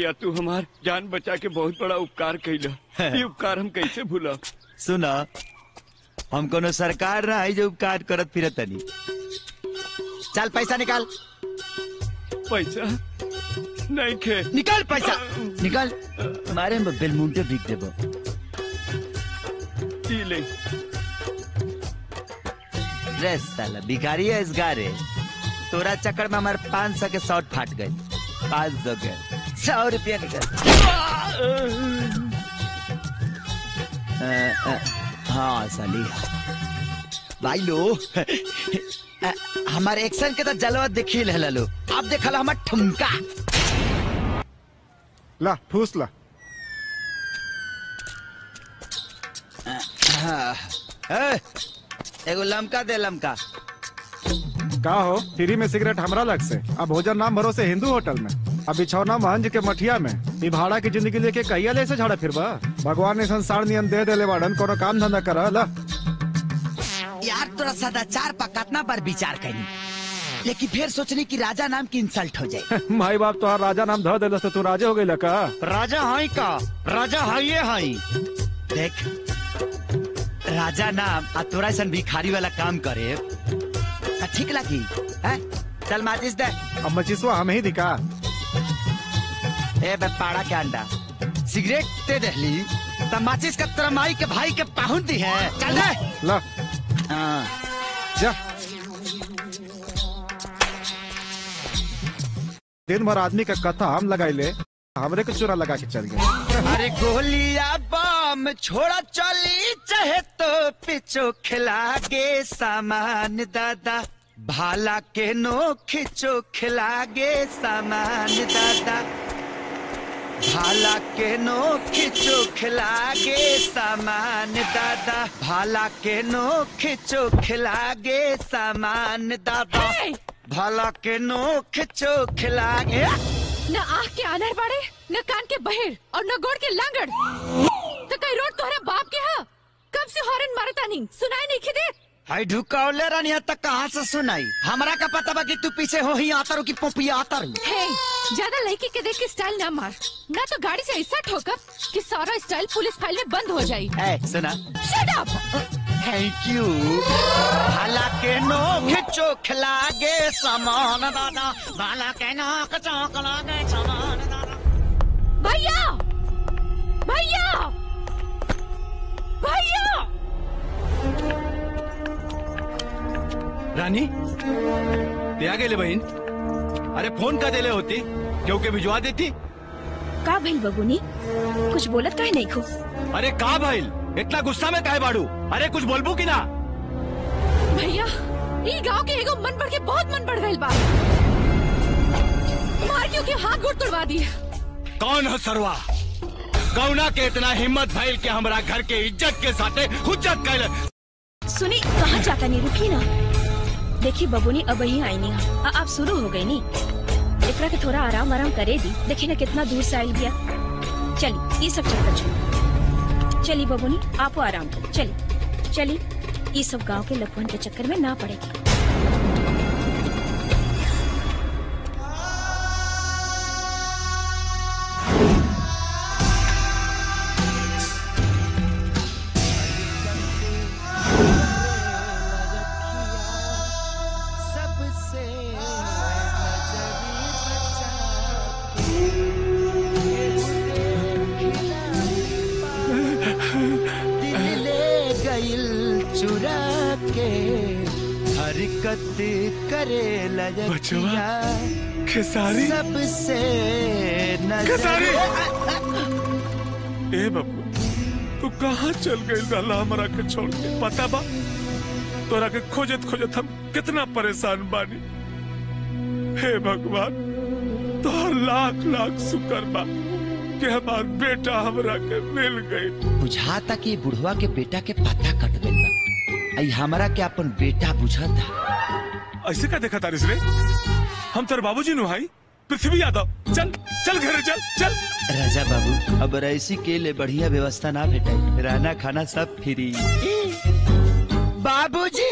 भैया तू हमार जान बचा के बहुत बड़ा उपकार कैला ये उपकार हम कैसे भूला सुना हम कोनो सरकार ना है जो उपकार करत फिरत तनी चल पैसा निकाल पैसा नहीं खे निकाल पैसा निकाल मारे में बेलमुंटे बिक देबो ई ले रे साला भिखारी है इस गारे तोरा चक्कर में हमारे पाँच सौ के शॉर्ट फाट गए पाँच सौ के सौ रुपया निकल अ, अ, हाँ साली भाई लो अ, हमारे एक्शन के तो जलवा देखी ले लो अब देखल हमार ठुमका ला फूस ला हाँ, ए, एगो लमका दे लमका का हो फ्री में सिगरेट हमरा लग से अब भोजन नाम भरोसे हिंदू होटल में अब बिछौना महंज के मठिया में ई भाड़ा की जिंदगी लेके कहिया ले से झाड़ा फिरबा भगवान ने संसार नियम दे देले बाड़न कोनो काम धंधा कर ला यार तोरा सदाचार पर कितना बार विचार करी लेकिन फिर सोचनी कि राजा नाम की इंसल्ट हो जाए माई बाप तो राजा नाम ध देलस तो तू राजे हो गई का राजा हाई का राजा हाई हाई देख राजा नाम आ तोरा ऐसा भिखारी वाला काम करे आ ठीक लगी हैं? चल माचिस दे अब मचिसवा हम ही दिखा ए बे पाड़ा के अंडा सिगरेट दे दहली तब माचिस का तेरा माई के भाई के पाहुन दी है चल दे ला हाँ जा दिन भर आदमी का कथा हम लगाई ले हमरे के चोरा लगा के चल गए अरे गोलिया बम छोड़ा चली चाहे तो पिछो खिला गे सामान दादा भाला के नो खिंचो खिला गे सामान दादा भाला के नो खिंचो खिला गे सामान दादा भाला के नो खिंचो खिला गे सामान दादा भाला के नो खिंचो खिला गे न आँख के आनर बाड़े न कान के बहेर और न गोड़ के लांगड़ तो कई रोड तोहरा बाप के हा कब से हॉर्न मारता नहीं सुनाई नहीं खिदे हाय ढुकावले रानी तक कहाँ से सुनाई हमरा का पता बा कि तू पीछे हो ही आता रू की पोपिया आता रू हे ज्यादा लड़की के देख के स्टाइल ना मार ना तो गाड़ी से ऐसा ठोकर कि सारा स्टाइल पुलिस फाइल में बंद हो जाए ए सुना शट अप थैंक यू भाला के नो खिचो खिलागे सामान दादा भाला के नो खिचो खिलागे सामान भैया भैया भैया रानी ते आ गेले बहीण अरे फोन का देले होती क्योंकि भिजवा देती का भइल बबुनी कुछ बोलत काहे नहीं खो अरे का भइल इतना गुस्सा में काहे बाड़ू अरे कुछ बोलबू की ना भैया ई गांव के एगो मन बढ़ के बहुत मन बढ़ गइल बा मार क्यों के हाथ गोड़ तोड़वा दिए कौन है सरवा गौना के इतना हिम्मत भइल के हमरा घर के इज्जत के साथे हुज्जत कैल सुनी कहाँ जाता नहीं रुकी ना देखी बबुनी अब ही आई नहीं आ, अब शुरू हो गई नी एकरा के थोड़ा आराम आराम करे दी देखी ना कितना दूर से आयल गया चली ये सब चक्कर छोड़ चली बबुनी आपो आराम करो चली चली ये सब गांव के लफुन के चक्कर में ना पड़ेगी सबसे दिल ले गइल चुरा के हरकत करे लजकिया खेसारी सबसे नजर खेसारी ए बबू तू कहाँ चल गई रहला हमरा के छोड़ के पता बा तोरा के खोजत खोजत हम कितना परेशान बानी हे भगवान तोहर लाख लाख शुक्र बा कि हमार बेटा हमरा के मिल गई बुझाता कि बुढ़वा के बेटा के पता कट गइल बा आई हमरा के अपन बेटा बुझाता ऐसे का देखा तारिस रे हम तेरे बाबूजी नु भाई पृथ्वी यादव चल चल घरे चल चल राजा बाबू अब रईसी के लिए बढ़िया व्यवस्था ना भेटाई रहना खाना सब फ्री बाबूजी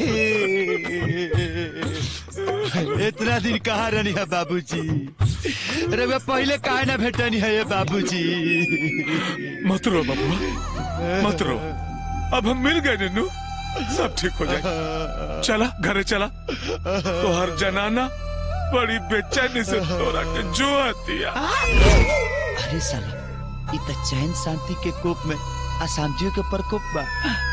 इतना दिन कहाँ रहनी है बाबूजी रउआ पहले काहे ना भेटनी है ये बाबूजी मत रो बबुआ मत रो अब हम मिल गए नन्नू सब ठीक हो जाए चला घरे चला तो हर जनाना बड़ी बेचैनी से तोरा के जो हतिया अरे साला इ त चैन शांति के कोप में अशांतियों के प्रकोप बा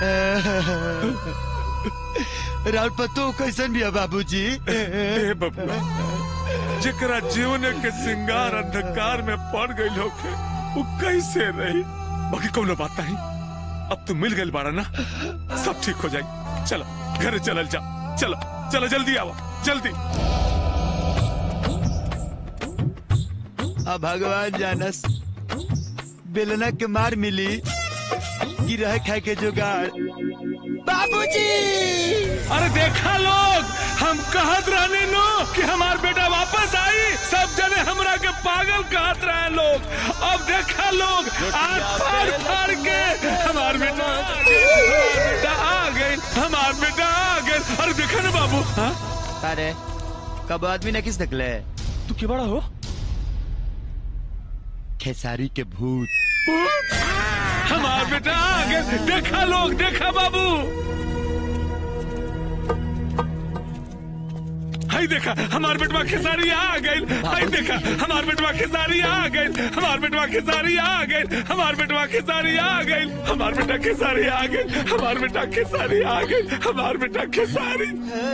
राउत पतो कैसन भी है बाबूजी ए बबुआ जेकरा जीवन के सिंगार अंधकार में पड़ गई होके वो कैसे रही बाकी कौनो बात नहीं अब तू मिल गई बाड़ा ना सब ठीक हो जाए चलो घरे चलल जा चलो चलो जल्दी आओ जल्दी अब भगवान जानस बेलना के मार मिली कि रह खाए के जुगाड़ बाबूजी अरे देखा लोग हम कहत रहने लो कि हमार बेटा वापस आई सब जने हमरा के पागल कहत रहे लोग अब देखा लोग आज फाड़ फाड़ के हमार बेटा आ गइल, हमार बेटा आ गए हमार बेटा आ गए अरे देखा ना बाबू हाँ? अरे कब आदमी ने किस निकले तू के बड़ा हो खेसारी के भूत हमार बेटा आ गए देखा लोग देखा बाबू हाय देखा हमार बेटवा खेसारी आ गए हाय देखा हमार बेटवा खेसारी आ गए हमार बेटवा खेसारी आ गए हमार बेटवा खेसारी आ गए हमार बेटा खेसारी आ गए हमार बेटा खेसारी आ गए हमार बेटा खेसारी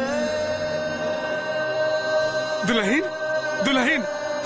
दुल्हन दुल्हन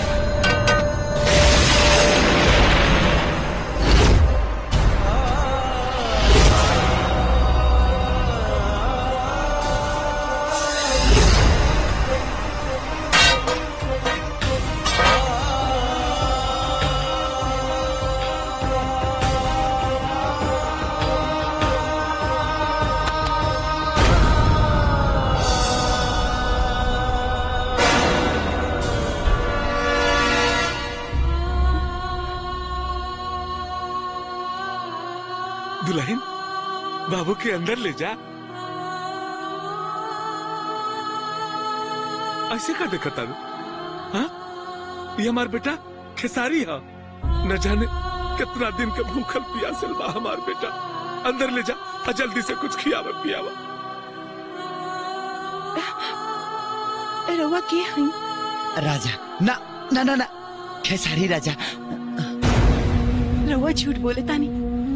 दुल्हन बाबू के अंदर ले जा ऐसे का देखा तारू हाँ ये हमार बेटा खेसारी है न जाने कितना दिन का भूखल प्यासल बा हमार बेटा अंदर ले जा और जल्दी से कुछ खियावा पियावा रवा के हई राजा ना ना ना ना खेसारी राजा रवा झूठ बोले तानी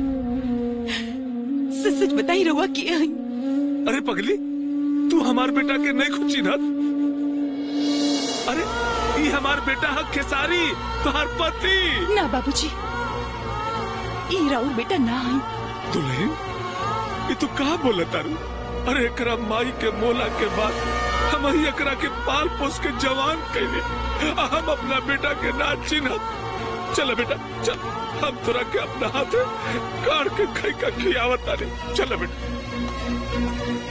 सच सच बताई रवा के हई अरे पगली तू हमार बेटा के नहीं खुची ना अरे ये हमार बेटा है खेसारी तुम्हार पति ना बाबूजी ई राउर बेटा ना हई दुल्हन ये तू कहा बोला तारू अरे एकरा माई के मोला के बाद हम ही एकरा के पाल पोस के जवान कैले आ हम अपना बेटा के ना चिन्हत चल बेटा चल हम तोरा के अपना हाथ काट के खाई का खियावत तारे चल बेटा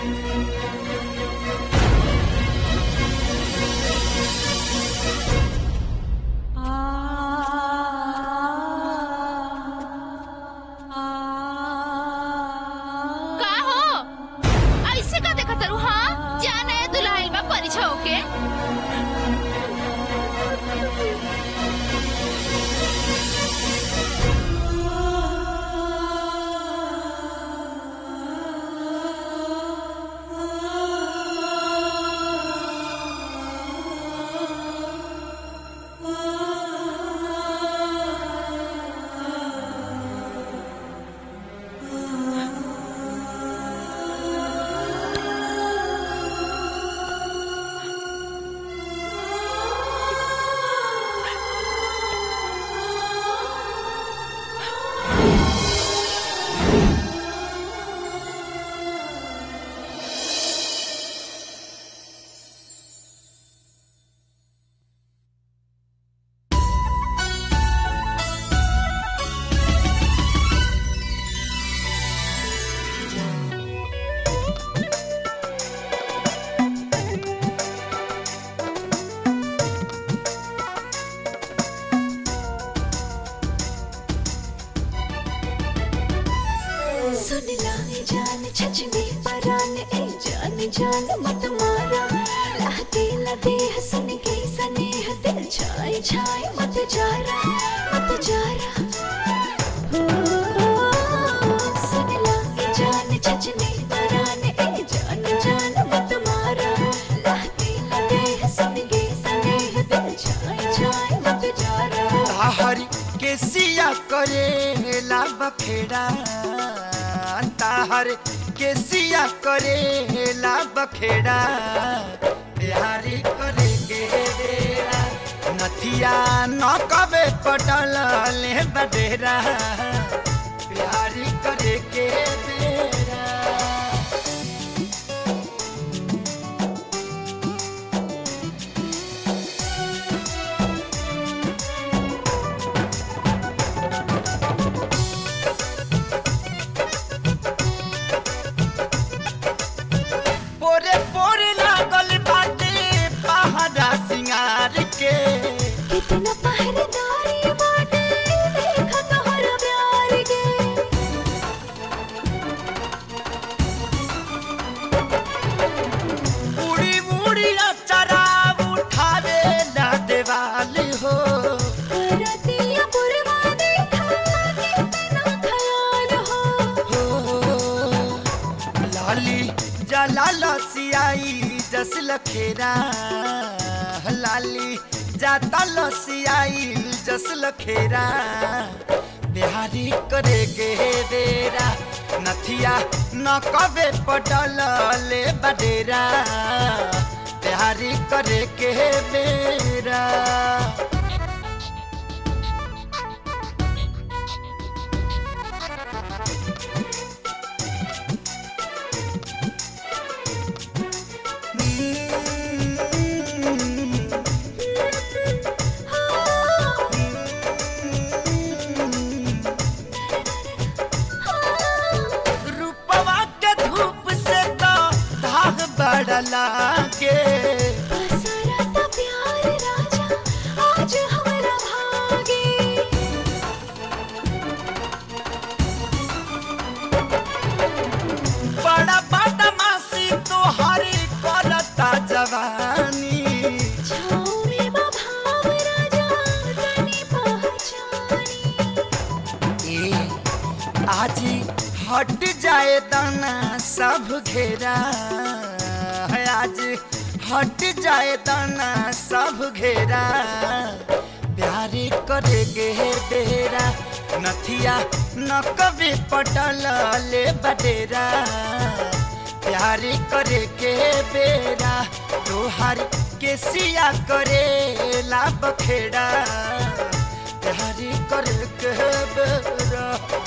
का हो ऐसे का देखा तरू हाँ जाना है दुल्हन बा परिछा होके सुन लाए जान छचने परान ए जान जान मत मारा लाते लदे हसन के सनेह दिल छाए छाए छाए मत जा रहा मत जा रहा सुन ला ये जान छचने पराने ए जान जान मत मारा लाती लगे सनगे सने दिल छाए छाए मत जा रहा ताहरी के सिया करे ला बखेड़ा ताहर के सिया करे ला बखेड़ा बिहारी करे के बेरा नथिया न कबे पटल ले बडेरा बिहारी करे के बेरा पोरे पोरे लागल बाटे पहाड़ा सिंगार के कितना पहरेदारी बाटे देखा तोहरा प्यार के उड़ी उड़ी अचरा उठावे ना देवाली हो रतिया पुरवा देखा कितना ख्याल हो लाली जला लसियाई जस लखेरा लाली जाता लसियाई जस लखेरा बिहारी करे गे डेरा नथिया न कबे पटल ले बडेरा बिहारी करे के बेरा रूपवा के धूप से तो धाग बढ़ला के बसरता प्यार राजा आज हमरा भागे बड़ा बड़ा मासी तोहरी करता जवानी छाँव में बभाव राजा तनी पहचानी ए आज हट जाए दाना सब घेरा है आज हट जाए दाना सब घेरा प्यारे करे गे बेरा नथिया न कभी पटल ले बडेरा प्यारे करे के बेरा तोहार के सिया करे ला बखेड़ा प्यारे करे के बेरा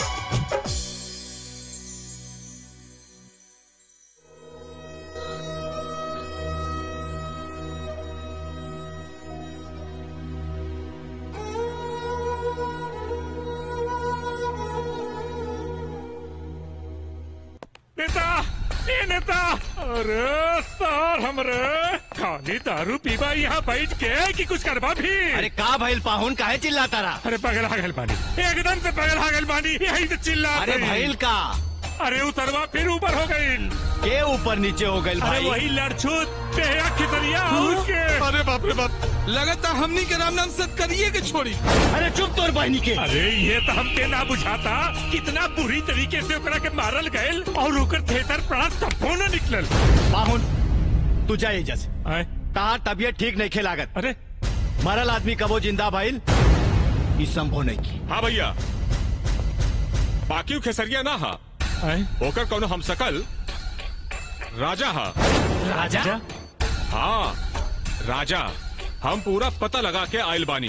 नेता ए नेता अरे सर हमरे खाली दारू पीबा यहाँ बैठ के कि कुछ करबा भी अरे का भइल पाहुन काहे चिल्लाता रहा अरे पगल हागल बानी एकदम से पगल हागल बानी यही से चिल्ला अरे भइल का अरे उतरवा फिर ऊपर हो गई के ऊपर नीचे हो गइल अरे भाई वही लड़छूत बेहया खितरिया उसके अरे बाप रे बाप लगता हमनी के राम नाम सत करिए के छोड़ी अरे चुप तोर बहनी के अरे ये तो हमके ना बुझाता कितना बुरी तरीके से ओकरा के मारल गयल और ओकर थेतर प्राण तब्बो न निकलल पाहुन तू जा एजा से तार तबियत ठीक नहीं खे लागत अरे मरल आदमी कबो जिंदा भइल ई संभव नहीं की हाँ भैया बाकी खेसरिया ना हा ओकर कौनो हम सकल राजा हा राजा हाँ राजा हम पूरा पता लगा के आयल बानी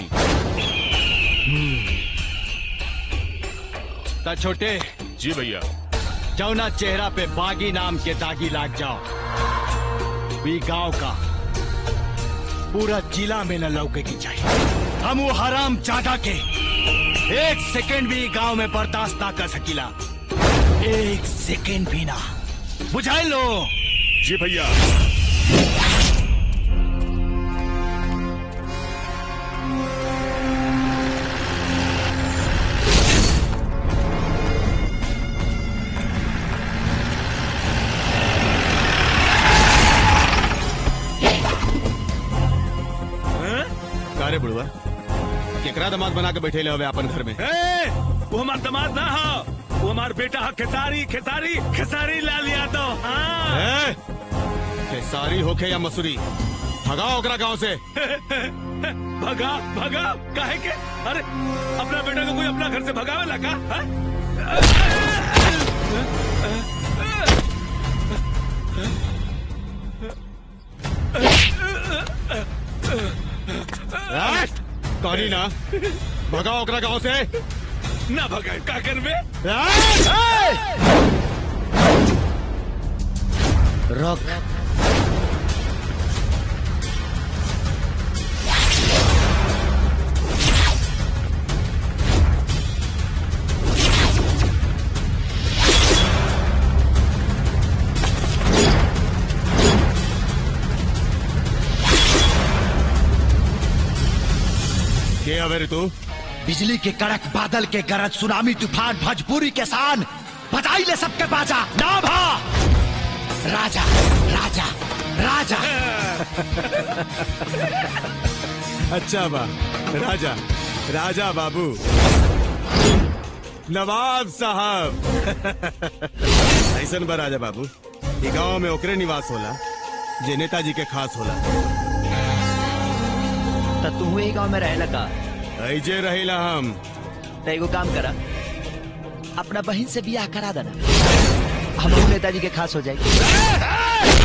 ता छोटे जी भैया जौना चेहरा पे बागी नाम के दागी लाग जाओ भी गांव का पूरा जिला में न लौके की चाहिए हम वो हराम चाटा के एक सेकंड भी गांव में बर्दाश्त ना कर सकीला एक सेकंड भी ना बुझाई लो जी भैया का रे बुढ़वा केकरा दामाद बना के बैठे हवे अपन घर में ए, वो हमार दामाद ना हो वो हमार बेटा है खेसारी खेसारी खेसारी लाल यादव हाँ ए, खेसारी होके या मसूरी भगाओ ओकरा गांव से भगा भगा काहे के अरे अपना बेटा को कोई अपना घर से भगावे लगा हाँ? ए, कहानी ना भगाओ ओकरा गांव से ना भगा का कर में रोक के हवे रे तू बिजली के कड़क बादल के गरज सुनामी तूफान भजपूरी के सान बजाई ले सबके बाजा ना भा राजा राजा राजा अच्छा बा राजा राजा बाबू नवाब साहब ऐसन बा राजा बाबू ई गांव में ओकरे निवास होला जे नेताजी के खास होला तो तू ही गांव में रहेला का ऐजे रहिला हम तो एगो काम करा अपना बहन से बियाह करा देना हम नेताजी के खास हो जाएगी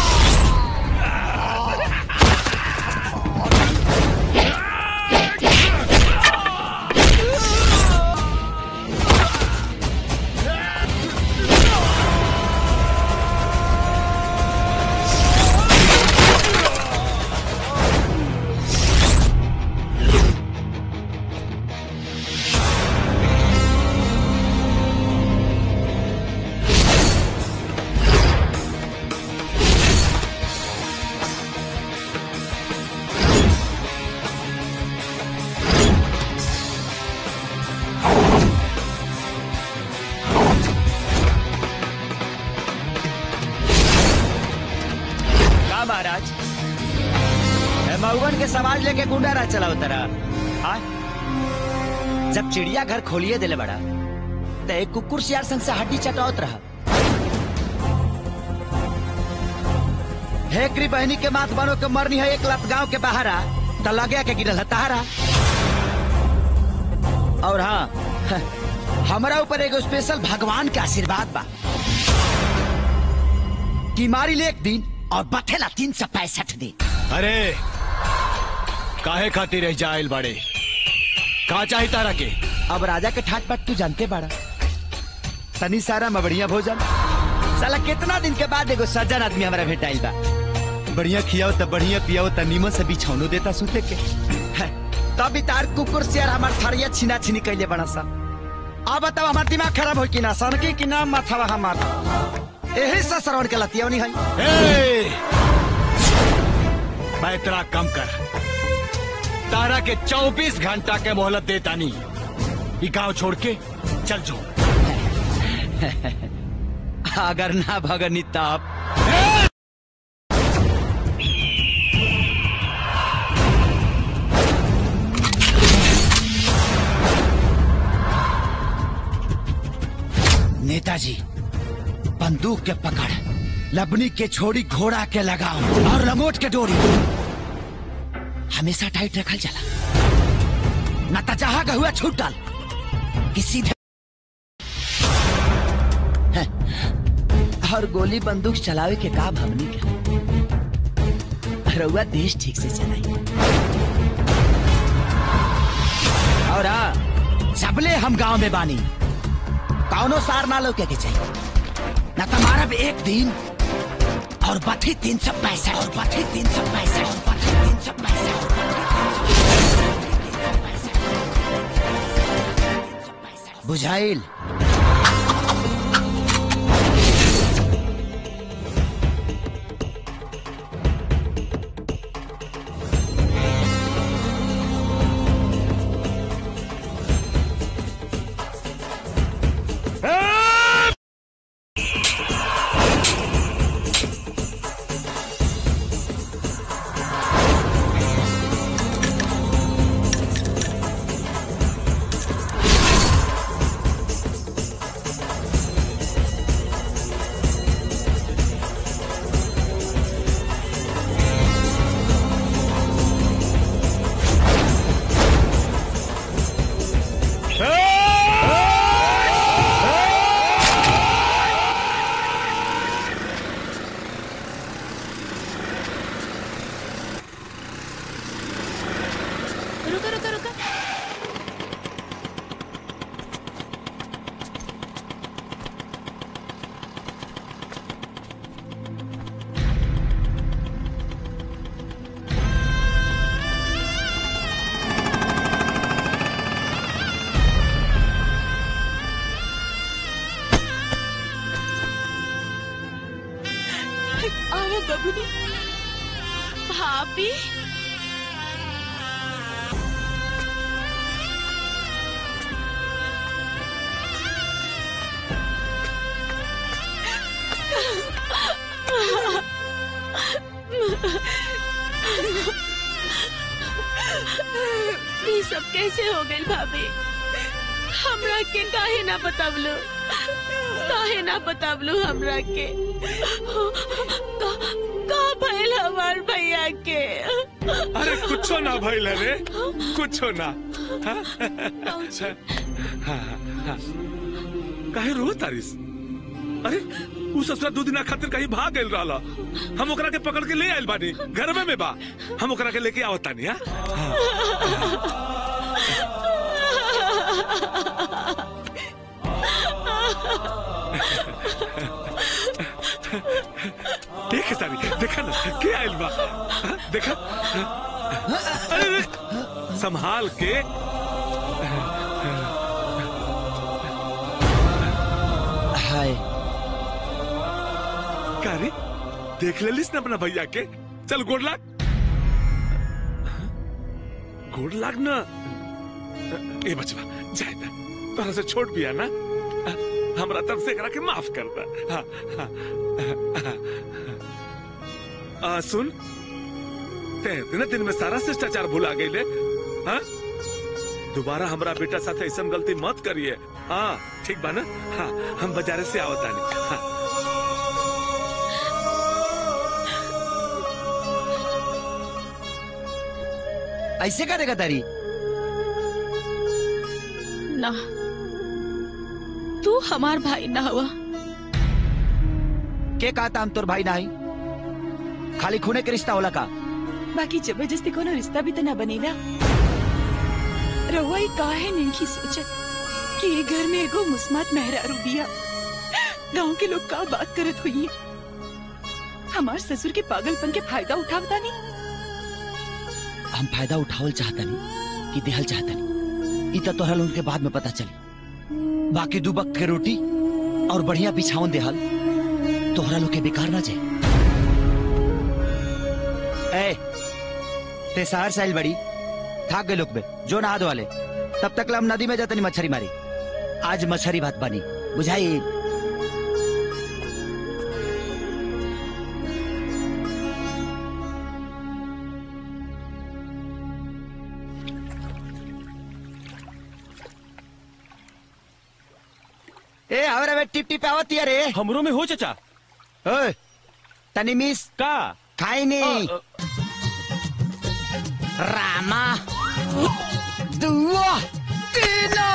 का महाराज ए, मऊगन के समाज लेके गुंडा राज चला उतरा हाँ? जब चिड़िया घर खोलिए दिले बड़ा तो एक कुकुर सियार संग से हड्डी चटावत रहा हेकरी बहनी के माथ बनो के मरनी है एक लत गांव के बाहर आ तो लगे के गिरल है तहारा और हाँ हमारा ऊपर एगो स्पेशल भगवान के आशीर्वाद बा कि मारी ले एक दिन और बथेला तीन सौ पैंसठ दिन अरे काहे खातिर रह जाइल बाड़े का चाही तारा के अब राजा के ठाट बाट तू जानते बाड़ा तनी सारा मबड़िया भोजन साला कितना दिन के बाद एगो सज्जन आदमी हमारा भेटाइल बा बढ़िया खियाओ त बढ़िया पियाओ त नीमन से बिछौनो देता सुते के है, तब तार कुकुर शेर हमार थरिया छिना छिनी कैले बड़ा सा अब बताओ हमार दिमाग खराब हो कि ना सनकी कि ना माथावा हमार यही से श्रवण के लतियौनी है ए! पैतरा कम कर तारा के 24 घंटा के मोहलत देता नहीं ये गांव छोड़ के चल जो अगर ना भगनी तब नेताजी बंदूक के पकड़ लबनी के छोड़ी घोड़ा के लगाओ और लंगोट के डोरी हमेशा टाइट रखल चला न तो जहां का हुआ छूटल कि सीधे हैं, और गोली बंदूक चलावे के काम हमनी के रउआ देश ठीक से चलाई और हाँ सबले हम गांव में बानी कौनो सार ना लोके के चाहिए न तुम्हारा भी एक दिन और बथी तीन सौ पैसा और बथी तीन सौ पैसा और बथी तीन सौ पैसा और बथी तीन सौ पैसा। बुझाइल आओ बबुनी भाभी ये सब कैसे हो गई भाभी हमरा के काहे ना बतावलो काहे ना बतावलो हमरा के का का भइल हमार भैया के अरे कुछो ना भइल रे कुछो ना हाँ? हाँ, हाँ। काहे रो तारिस अरे उ ससुरा दू दिना खातिर कहीं भाग गइल रहला हम ओकरा के पकड़ के ले आइल बानी घर में में बा हम ओकरा के लेके आवत तानी हां देख सारी देखा ना के आइल बा हाँ, देखा हाँ। अरे अरे, संभाल के हाय का रे देख लेलिस ना अपना भैया के चल गोड़ लाग गोड़ लाग ना ए बचवा जाए ना तोरा से छोट बिया ना हमरा तरफ से एकरा के माफ कर दा हाँ, हाँ, हाँ, आ, सुन ते दिन दिन में सारा शिष्टाचार भुला गईले हाँ दोबारा हमरा बेटा साथ ऐसा गलती मत करिए हाँ ठीक बा ना हाँ हम बाजारे से आवतानी हाँ ऐसे करेगा तारी ना तू हमार भाई ना हुआ के कहता हम तोर भाई नाही खाली खूने के रिश्ता होला का बाकी जबरदस्ती कोनो रिश्ता भी तो ना बनेला रहुआ ही काहे नहीं सोचत कि ये घर में एगो मुस्मात मेहरारू बिया गांव के लोग का बात करत हुई हमार ससुर के पागलपन के फायदा उठावता नहीं हम फायदा उठावल चाहतनी कि देहल चाहतनी इ त तोहरा लोगन के बाद में पता चली बाकी दू बक के रोटी और बढ़िया बिछावन देहल तोहरा लोग के बेकार ना जाए ए ते शहर साइल बड़ी थाक गए लोग बे जो नहा वाले तब तक ला हम नदी में जातनी मछली मारी आज मछली भात बनी बुझाई ए हमरा में टिप टिप आवत रे हमरो में हो चचा ओए तनी मिस का खाई नहीं रामा दुआ तीना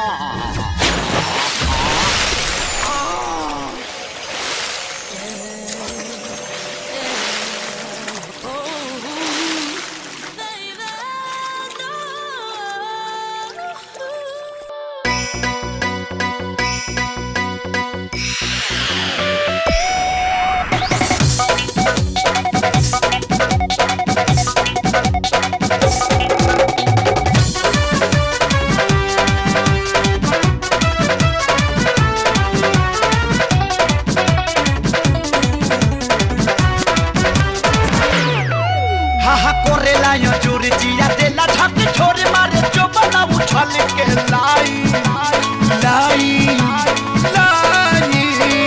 हा हा कोरेला यो जोर जिया देला झक छोरे मारे जो बना उछल के लाई लाई लाई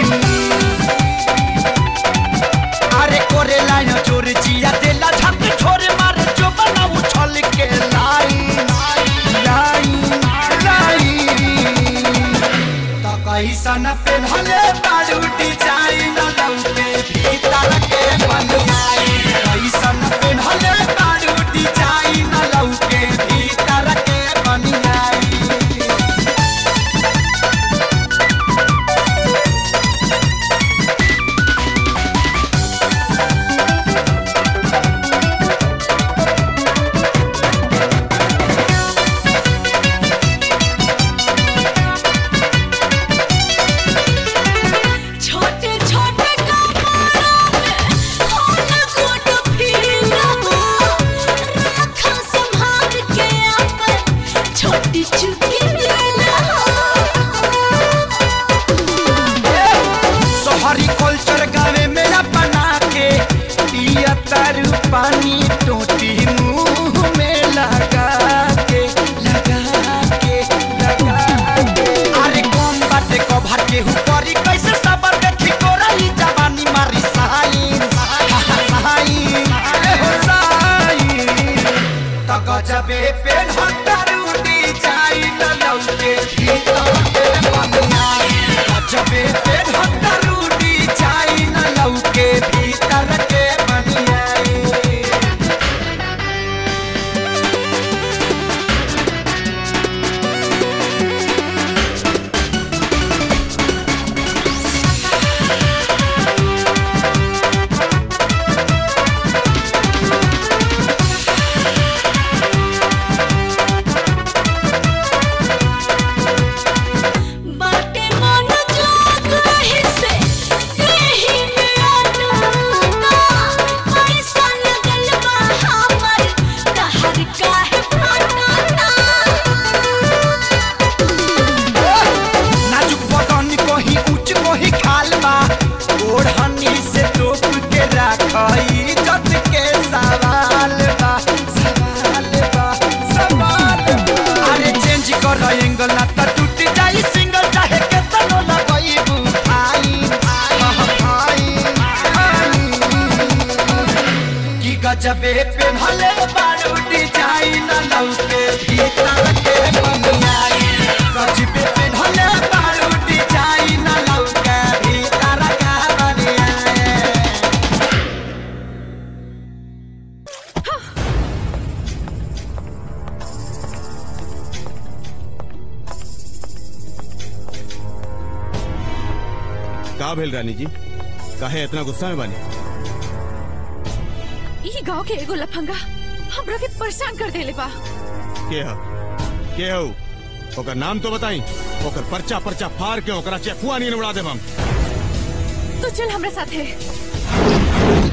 अरे कोरेला यो जोर जिया देला झक छोरे मारे जो बना उछल के लाई लाई लाई तो कैसन पेन्हले बाड़ू डिजाइन लौके भीतर के बनवाई कैसन पेन्हले बाड़ू डिजाइन लौके भीतर गजबे पे हटरूटी जाई न लौके भीतर के बनियाई गजबे पे हटरूटी जाई न लौके भीतर के बनियाई बाटे मन जोग रहे से कहीं में आना पैसा लगल बा हमर कहर काहे फाटाना नाजुक बदन कोही ऊंच कोही खाल बा ओढ़नी से टोप के राखई इज्जत के सवाल बा सवाल बा सवाल बा अरे चेंज कर एंगल ना त टूट जाई सिंगल चाहे केतनो लगईबू आई आई आई की गजबे पे भले बारूटी जाई न लौके भीतर के बनियाई गजबे पे भले बारूटी जाई न लौके भीतर का बनियाई का भेल रानी जी काहे इतना गुस्सा में बानी ई गांव के एगो लफंगा हमरा के परेशान कर देले बा के ह के हो ओकर नाम तो बताई ओकर पर्चा पर्चा फाड़ के ओकरा चेकुआ नहीं उड़ा देब हम तो चल हमरा साथे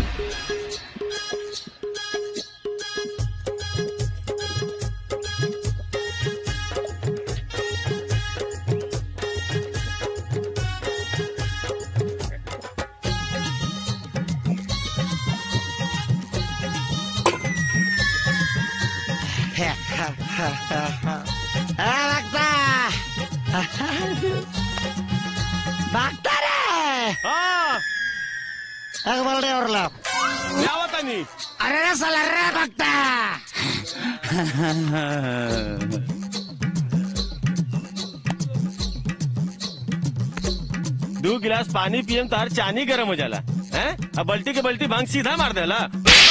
भागता रे एक बोल रे और लो क्या बता नहीं अरे रे साला रे भागता दो गिलास पानी पियम तार चानी गरम हो जाला हैं अब बल्टी के बल्टी भांग सीधा मार देला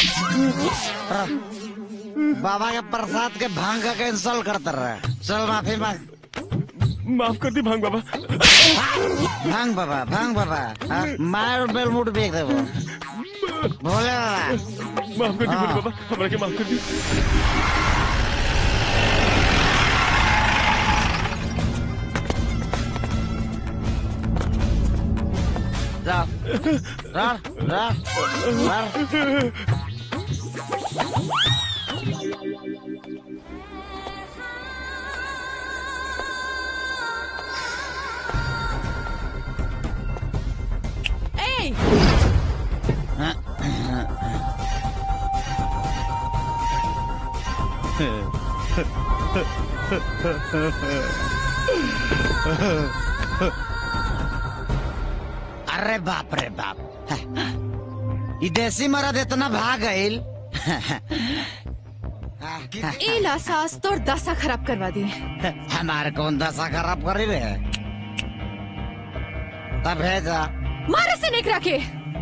बाबा के प्रसाद के भांग का कैंसल करते रहे चल माफी मांग माफ कर दी भांग बाबा भांग बाबा भांग बाबा हाँ, मार और बेलमुट बेच दे वो भोले बाबा माफ कर दी हाँ। भोले बाबा हमरा के माफ कर दी जा जा जा जा ए अरे बाप रे बाप ई देसी मरद इतना भाग गईल ए ला सास तोर दशा खराब करवा दी हमारे कौन दशा खराब करी रे तब भेजा मारे से निकरा के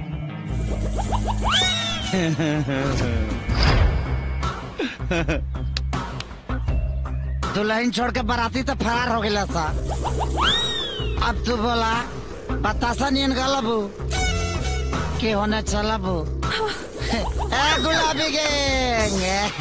दुल्हन छोड़ के बाराती तो फरार हो गया सा अब तू बोला बतासा नियन गलबू के होने चलबू ए गुलाबी गैंग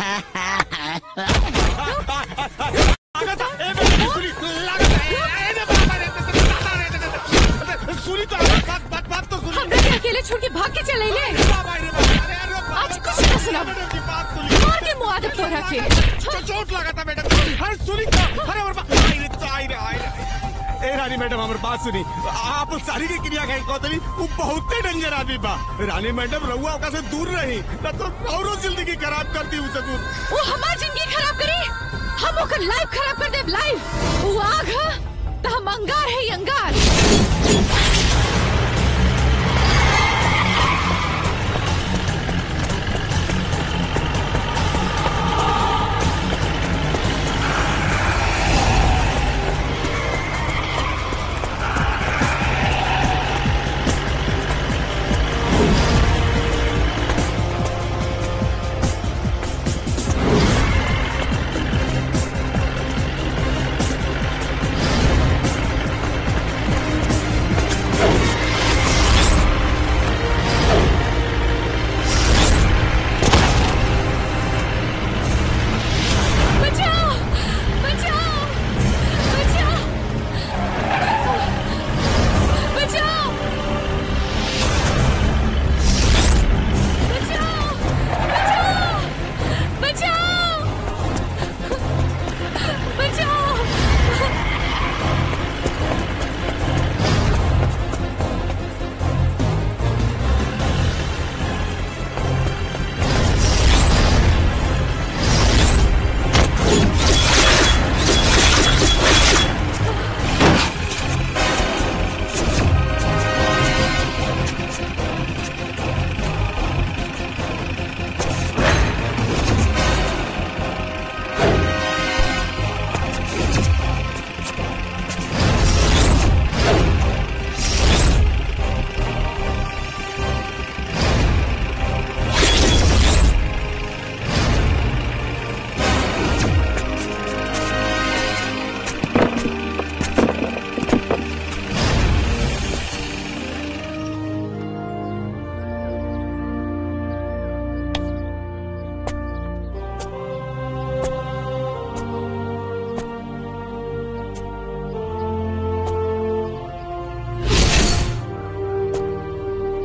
सुनी तो बात बात बात तो सुनी हमरा के अकेले छोड़ के भाग के चले ले आज कुछ ना सुना मार के मुआ दे तोरा के चोट लगा था मैडम अरे सुनी तो अरे और बा- आई रे तो आई रे आई रे ए रानी मैडम हमारी बात सुनी आप सारी की क्रिया कहीं कहतली वो बहुत डेंजर आदमी बा रानी मैडम रहुआ ओका से दूर रही ना तो औरो जिंदगी खराब कर दी उसे दूर वो हमार जिंदगी खराब करी हम ओकर लाइफ खराब कर देब लाइफ वो आग है तो हम अंगार है अंगार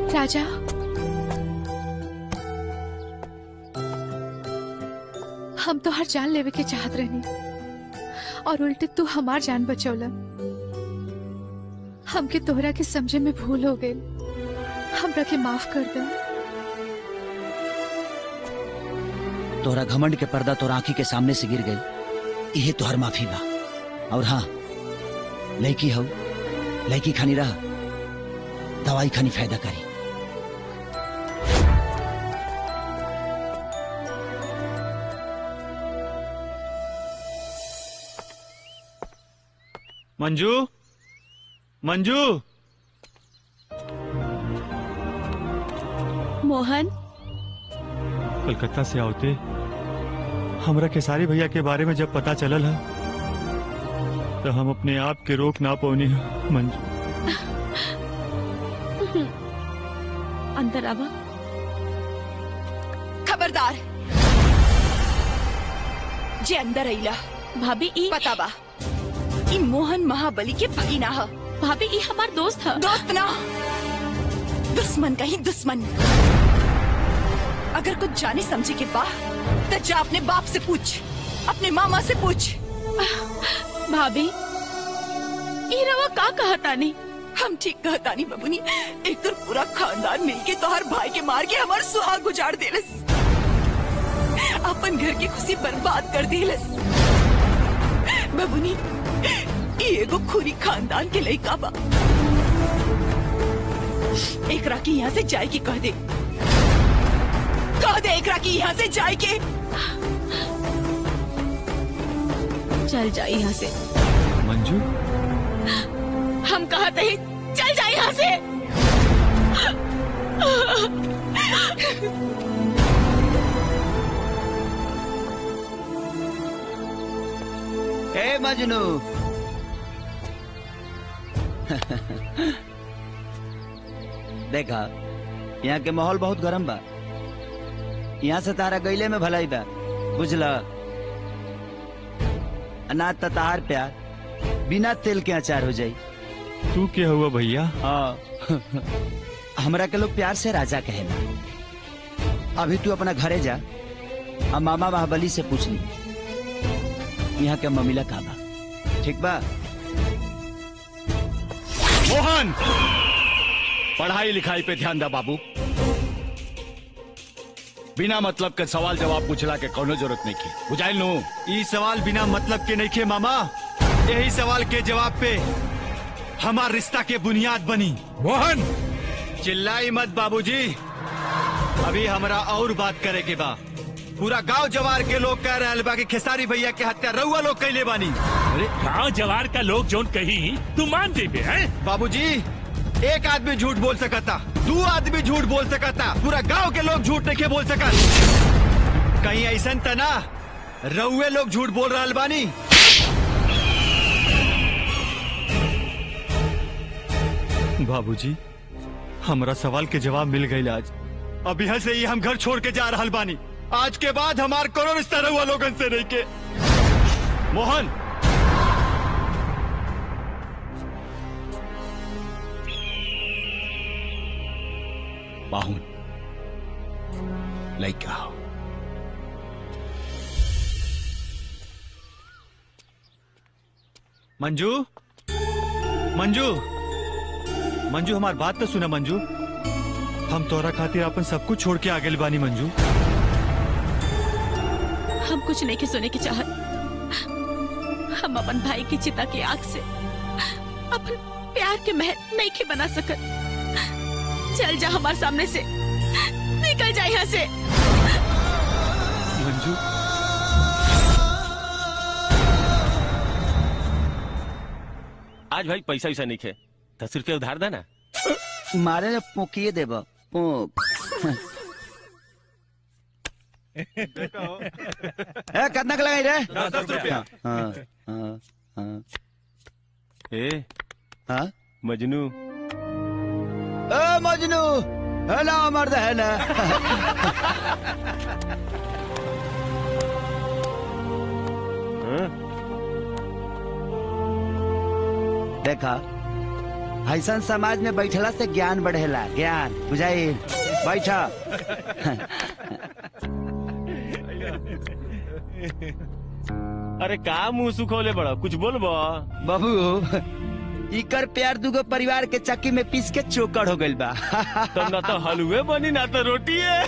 राजा हम तो हर जान लेवे के चाहत रहनी और उल्टे तू हमार जान बचौला हमके तोहरा के समझे में भूल हो गई हमरा के माफ कर दे तोहरा घमंड के पर्दा तोरा आंखी के सामने से गिर गई यही तोहर माफी बा और हाँ लड़की हो लड़की खानी रह दवाई खानी फायदा करी मंजू मंजू मोहन कलकत्ता से आवते हमरा खेसारी भैया के बारे में जब पता चलल है तो हम अपने आप के रोक ना पौनी है मंजू अंदर आवा खबरदार जे अंदर अइला भाभी ई पता बा ई मोहन महाबली के भगीना ह भाभी ई हमार दोस्त ह दोस्त ना दुश्मन का ही दुश्मन अगर कुछ जाने समझे के बा तो जा अपने बाप से पूछ अपने मामा से पूछ भाभी ई रवा का कहतानी हम ठीक कहतानी बबुनी एक तो पूरा खानदान मिलके तोहर भाई के मार के हमार सुहाग गुजार देलस अपन घर की खुशी बर्बाद कर देलस बबुनी ई एगो खुरी खानदान के लइका बा एकरा की यहाँ से जाए की कह दे कह दे एकरा की यहाँ से जाए के चल जाए यहाँ से मंजू हम कहते ही चल जाए यहाँ से ए मजनू देखा यहाँ के माहौल बहुत गरम बा यहाँ से तारा गईले में भलाई बा बुझला अनाज त तहार प्यार बिना तेल के अचार हो जाई तू क्या हुआ भैया हाँ हमरा के लोग प्यार से राजा कहेला अभी तू अपना घरे जा अब मामा महाबली से पूछ ली यहाँ के ममिला का बा ठीक बा मोहन पढ़ाई लिखाई पे ध्यान दा बाबू बिना मतलब के सवाल जवाब पूछला के कोनो जरूरत नहीं की बुझाइल नु ई सवाल बिना मतलब के नहीं खे मामा यही सवाल के जवाब पे हमार रिश्ता के बुनियाद बनी मोहन चिल्लाई मत बाबूजी अभी हमरा और बात करे के बा पूरा गांव जवार के लोग कह रहे बा कि खेसारी भैया के हत्या रउआ लोग कैले बानी अरे गांव जवार का लोग जोन कही तू मान जेबे हैं बाबूजी एक आदमी झूठ बोल सकता दो आदमी झूठ बोल सकता पूरा गांव के लोग झूठ नहीं बोल सकत कहीं ऐसा त ना रउए लोग झूठ बोल रहा बानी बाबूजी हमरा सवाल के जवाब मिल गई आज अब यहाँ से ही हम घर छोड़ के जा रहा बानी आज के बाद हमार कोनो रिश्ता रहुआ लोगन से नहीं के मोहन बाहुन लइका हो मंजू मंजू मंजू हमार बात तो सुना मंजू हम तोरा खातिर अपन सब कुछ छोड़ के आगे बानी मंजू हम कुछ नहीं के सुने की चाहत हम अपन भाई की चिता की आग से अपन प्यार के महल नहीं के बना सकत चल जा हमारे सामने से निकल जा यहाँ से मंजू आज भाई पैसा वैसा नहीं खे दस रुपया उधार देना मारे ने पोकिए देब पोक ए कितना के लगाई रे दस- दस रुपया। हाँ हाँ हाँ ए हाँ मजनू ए मजनू है ना मर्द है ना देखा ऐसा समाज में बैठला से ज्ञान बढ़ेला ज्ञान बुझाई बैठ अरे का मुंह सुखोले बड़ा कुछ बोलबो बाबू इकर प्यार दुगो परिवार के चक्की में पीस के चोकर हो गइल बा तो ना तो हलवे बनी ना तो रोटी है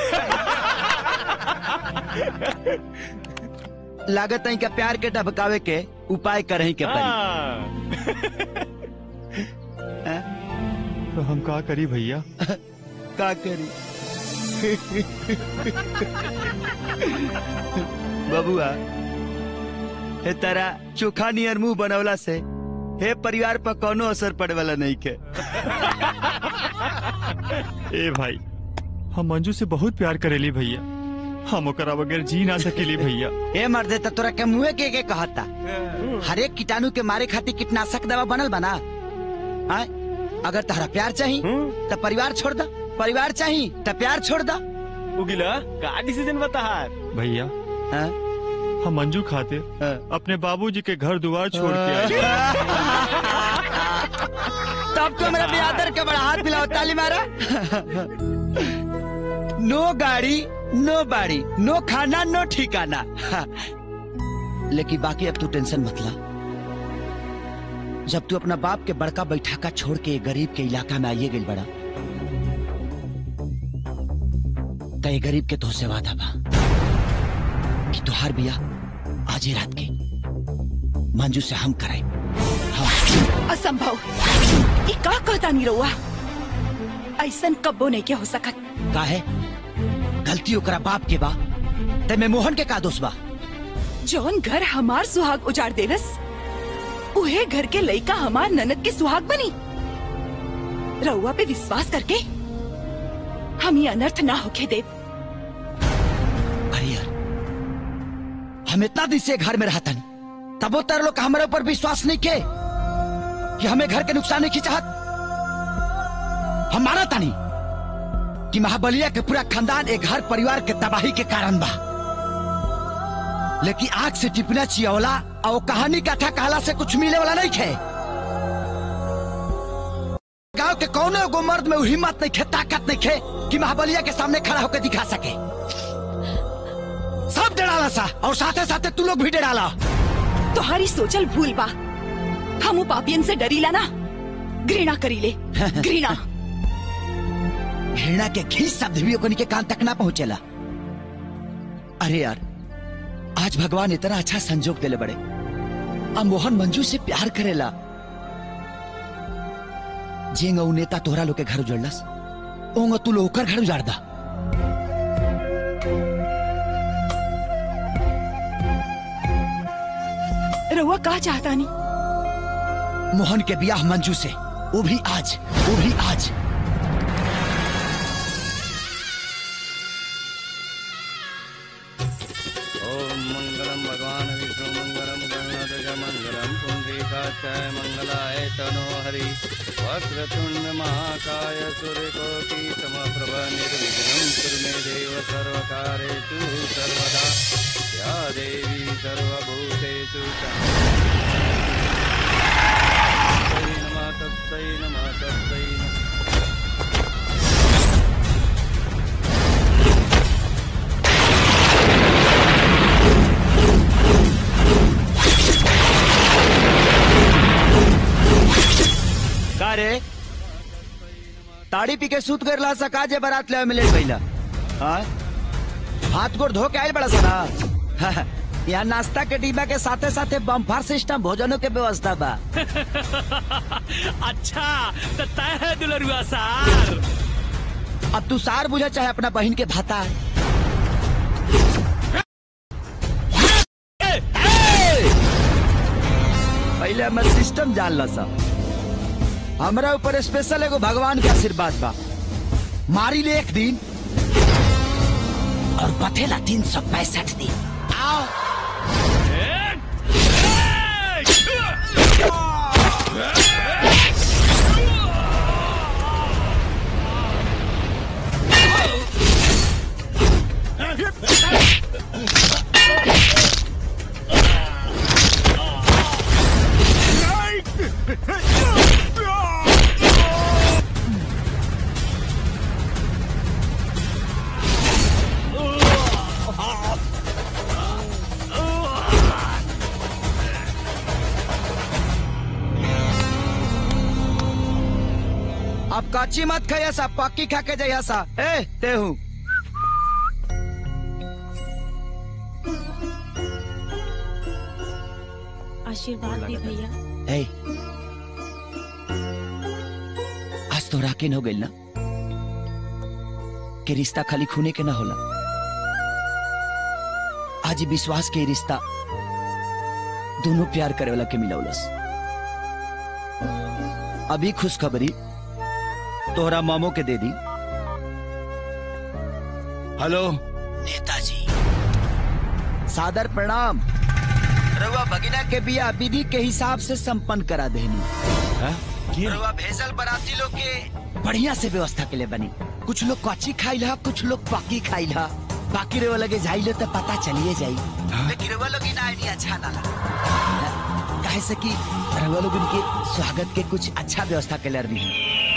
लागत है का प्यार के ढबकावे के उपाय करही के पड़ी तो हम का करी भैया का करी बबुआ हे तारा चोखा नियर मुंह बनवला से हे परिवार पर कोनो असर पड़े वाला नहीं के ए भाई हम मंजू से बहुत प्यार करेली भैया हम ओकरा बगैर जी ना सकेली भैया ए मर्दे त तोरा के मुंहे के के कहता हर एक कीटाणु के मारे खातिर कीटनाशक दवा बनल बना आय अगर तहरा प्यार चाही तो परिवार छोड़ दा परिवार चाही तो प्यार छोड़ दा उगिला का डिसीजन बता भैया हम मंजू खाते अपने बाबूजी के घर द्वार छोड़ के आए तब तो मेरा बेआदर के बड़ा हाथ मिलाओ ताली मारा नो गाड़ी नो बाड़ी नो खाना नो ठिकाना लेकिन बाकी अब तू टेंशन मत ला जब तू अपना बाप के बड़का बैठाका छोड़ के गरीब के इलाका में आइए गई बड़ा तो ये गरीब के तो से वादा बा कि तुहार बिया आज ही रात के मंजू से हम कराए असंभव ये का कहता नहीं रहुआ ऐसन कब्बो नहीं क्या हो सकत का है गलती ओकरा बाप के बा ते में मोहन के का दोष बा जौन घर हमार सुहाग उजाड़ देलस उहे घर के लइका हमार ननद के सुहाग बनी रउआ पे विश्वास करके हम ये अनर्थ ना होके दे अरे यार हम इतना दिन से घर में रहता नहीं तब वो तेरे लोग का हमारे ऊपर विश्वास नहीं के कि हमें घर के नुकसान नहीं की चाहत हम माना था नहीं कि महाबलिया के पूरा खानदान एक घर परिवार के तबाही के कारण बा लेकिन आग से टिपना चियवला और कहानी कथा कहला से कुछ मिले वाला नहीं खे गांव के कौनो एगो मर्द में उ हिम्मत नहीं खे ताकत नहीं खे कि महाबलिया के सामने खड़ा होकर दिखा सके सब डराला सा और साथे साथे तू लोग भी डराला तुम्हारी सोचल भूल बा हम उ पापियन से डरीला ना घृणा करीले घृणा घृणा के घी शब्द भी ओकनी के कान तक ना पहुंचेला अरे यार आज भगवान इतना अच्छा संजोग देले बड़े अब मोहन मंजू से प्यार करेला जेंग उ नेता तोहरा लोग के घर उजड़लस ओंग तू लोग ओकर घर उजाड़ दा रउआ का चाहता नहीं मोहन के ब्याह मंजू से वो भी आज वो भी आज ओम मंगलम भगवान विष्णु मंगलम गणनाथ मंगलम पुंडरीकाक्षाय मंगलाय तनो हरि वक्रतुंड महाकाय सूर्यकोटि समप्रभ निर्विघ्नं कुरु मे देव सर्वकारेषु सर्वदा या देवी सर्वभूतेषु तस्मै नमः तस्मै नमः तस्मै नमः का रे ताड़ी पी के सूत कर ला सका जे बारात ले मिले भइला हाँ हाथ गोड़ धो के आयल बड़ा सारा यहाँ नाश्ता के डिब्बा के साथे साथे बम्फार सिस्टम भोजनों के व्यवस्था बा अच्छा तो तय है दुलरुआ सार अब तू सार बुझा चाहे अपना बहन के भाता पहले हमर सिस्टम जान ला सब हमरा ऊपर स्पेशल एगो भगवान के आशीर्वाद बा मारी ले एक दिन और बथेला तीन सौ पैंसठ दिन आओ Right! कच्ची मत खाइया सा पक्की खा के जाइया सा ए ते हूँ आशीर्वाद दी भैया ए आज तो राकिन हो गइल ना के रिश्ता खाली खूने के ना होला आज ई विश्वास के रिश्ता दोनों प्यार करे वाला के मिलौलस अभी खुशखबरी तोहरा मामो के दे दी हेलो नेताजी सादर प्रणाम रउआ भगिना के बिया विधि के हिसाब से संपन्न करा देनी रउआ भेजल बराती लोग के बढ़िया से व्यवस्था के लिए बनी कुछ लोग कच्ची खाइल हा कुछ लोग पक्की खाइल हा बाकी रउआ लगे जाइले तो पता चलिए जाई लेकिन रउआ लोग ना आइडिया अच्छा ना लगा काहे से कि रउआ लोग उनके स्वागत के कुछ अच्छा व्यवस्था के लिए रही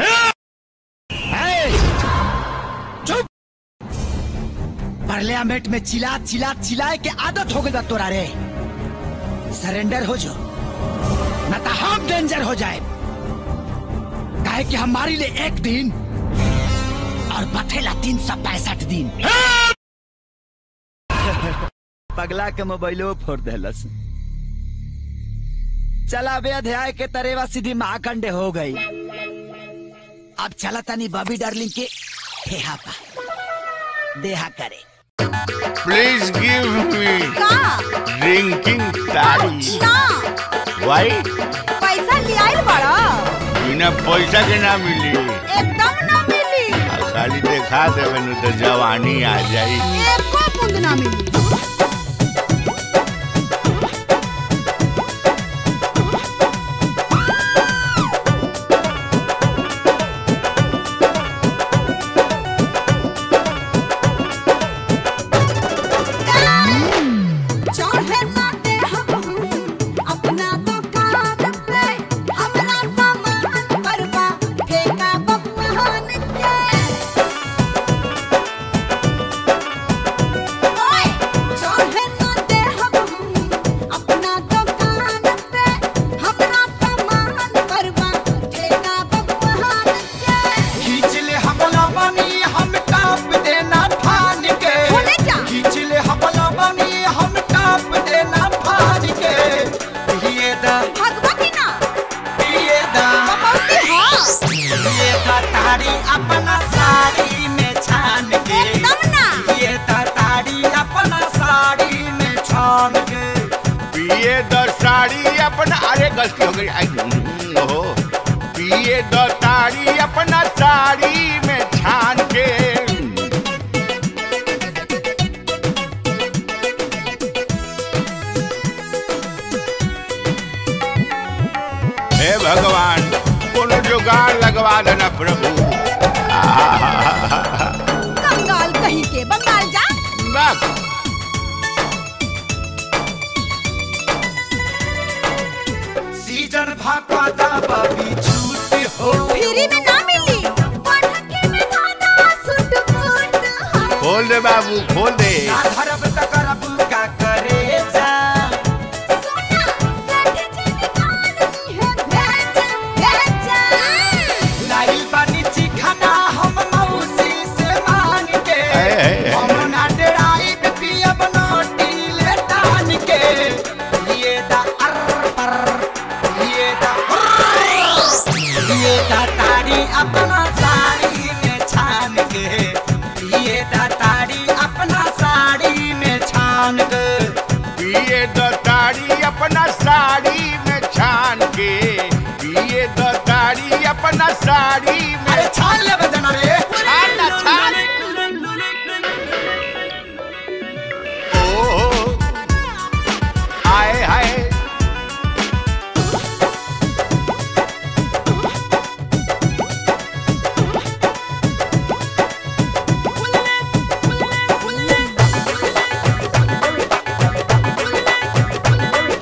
चुप पार्लियामेंट में चिल्ला चिल्ला चिल्लाए के आदत हो गई बा तोरा रे सरेंडर हो जाओ न तो हम डेंजर हो जाए काहे कि हमारी लिए एक दिन और बथेला तीन सौ पैंसठ दिन पगला के मोबाइलो फोड़ देलस चला बे अध्याय के तरेवा सीधी महाखंडे हो गई अब चला तनी बॉबी डार्लिंग के ठेहा पा देहा करे Please give me drinking तारी Why? पैसा लियाइल बड़ा बिना पैसा के ना मिली एकदम ना मिली आ खाली देखा देवे नु तो जवानी आ जाई एको बूंद ना मिली चाहे ना दे हम अपना दुकान पे अपना सामान परवा फेंका बबुआन के ओए चाहे ना दे हम अपना दुकान पे अपना सामान परवा फेंका बबुआन के खींच ले हमला बनी हम काप देना फान के खींच ले हमला बनी हम काप देना फान के ये दा भगवती ना ये दा कमौती हाँ ये दा तारी अपना साड़ी में छान के एकदम ना ये दा तारी अपना साड़ी में छान के पिए द साड़ी अपना अरे गलती हो गई आई हम्म, ओहो पिए द ताड़ी अपना साड़ी में छान के हे भगवान कोनो जुगाड़ लगवा देना प्रभु आहा, कंगाल कहीं के बंगाल जा बस सीजन भाका दा बबी छूट हो फ्री में ना मिली पटाखे में दादा सुट फुट खोल दे बाबू खोल दे ना धरब त करब का करे जा लाइल बानी चिखाना हम मौसी से मांग के है, है, है। हम ना डराई पियब नोटी ले टान के ये दा अर पर ये दा हुर्र। ये दा तारी अपना साड़ी में छान के ये दा तारी अपना साड़ी में छान के पिए द ताड़ी अपना साड़ी में छान के पिए द ताड़ी अपना साड़ी में अरे छान ले बजना रे छान ना छान ओ आए हाय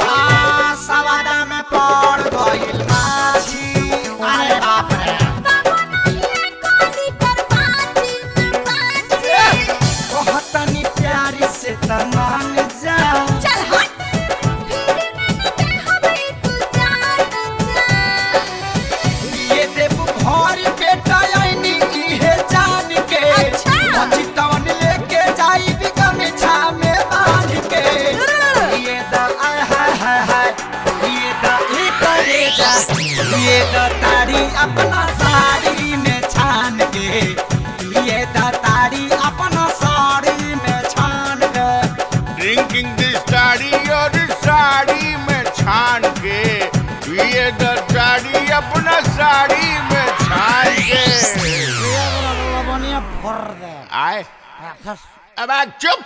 आ, सवादा में पड़ गइल माझी अरे बाप रे अपना साड़ी में छान के आए अब आ, चुप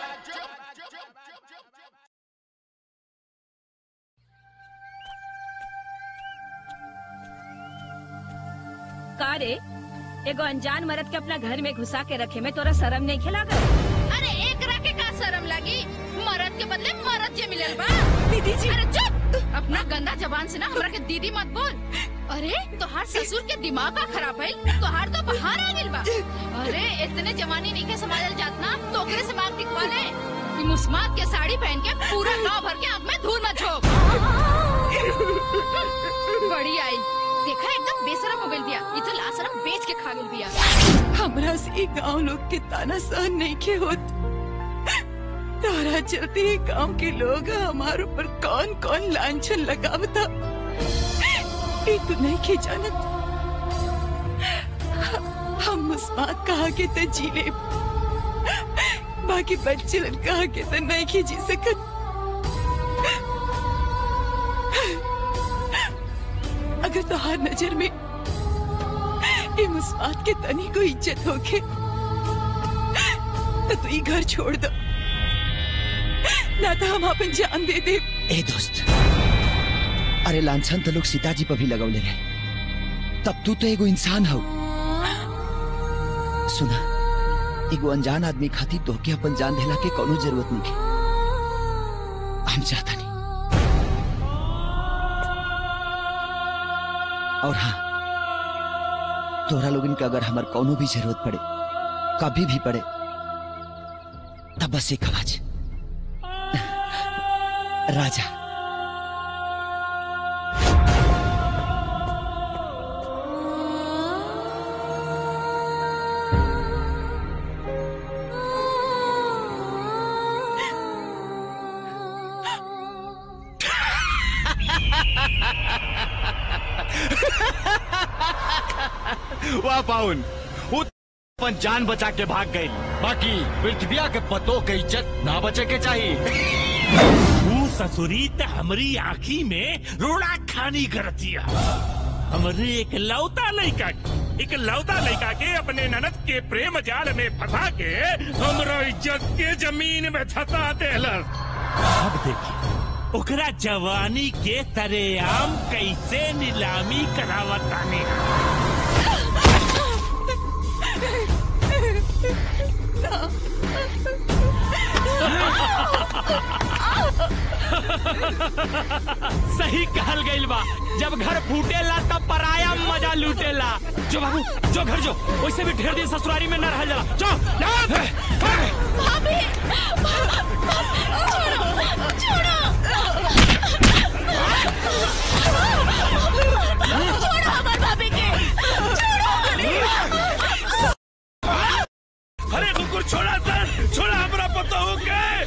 का रे एगो अनजान मर्द के अपना घर में घुसा के रखे में तोरा शर्म नहीं खिला कर अरे एक रखे का शर्म लगी मरद के बदले मरद जे मिलल बा दीदी जी अरे चुप अपना गंदा जबान से ना हमरा के दीदी मत बोल अरे तोहार ससुर के दिमाग का खराब है तोहार तो बाहर आ गेल बा अरे इतने जवानी नहीं के संभालल जात ना तो ओकरे से मांग टिकवा ले ई मुस्मात के साड़ी पहन के पूरा गांव भर के आंख में धूल मत झोंक बड़ी आई देखा एकदम बेशरम हो गइल बिया ई तो लाशरम बेच के खा गेल बिया हमरा से ई गांव लोग के ताना सहन नहीं के होत तारा चलते ही गांव के लोग हमारे ऊपर कौन कौन लांछन लगावता ये तो नहीं के जानत हम मुस्मात कहा के तो जी ले बाकी बच्चे लोग कहा के तो नहीं के जी सकत अगर तोहार नजर में ये मुस्मात के तनी को इज्जत होके तो तू ये घर छोड़ दो ना तो हम अपन जान दे दे ए दोस्त अरे लांछन तो लोग सीताजी पर भी लगौले रहे तब तू तो एगो इंसान हो सुना एगो अनजान आदमी खातिर तोहके अपन जान देला के कोनो जरूरत नहीं है हम चाहता नहीं और हाँ तोहरा लोगन के अगर हमार कोनो भी जरूरत पड़े कभी भी पड़े तब बस एक आवाज राजा वाह पाउन वो अपन जान बचा के भाग गई बाकी पृथ्विया के पतों के इज्जत ना बचे के चाहिए तू ससुरी त हमरी आँखी में रोड़ा खानी करतिया हमरे एक लौता लड़का एक लौता लड़का के अपने ननद के प्रेम जाल में फंसा के हमरा इज्जत के जमीन में धसा देलस अब देखिए ओकरा जवानी के तरेआम कैसे नीलामी करावतानी सही कहल गइल बा जब घर फूटेला तब पराया मजा लूटेला जो बाबू जो घर जो वैसे भी ढेर दिन ससुरारी में न रहल जाला जो भाभी छोड़ो छोड़ो छोड़ो हमार भाभी के अरे कुकुर छोड़ा सर छोड़ा हमरा पता हो गए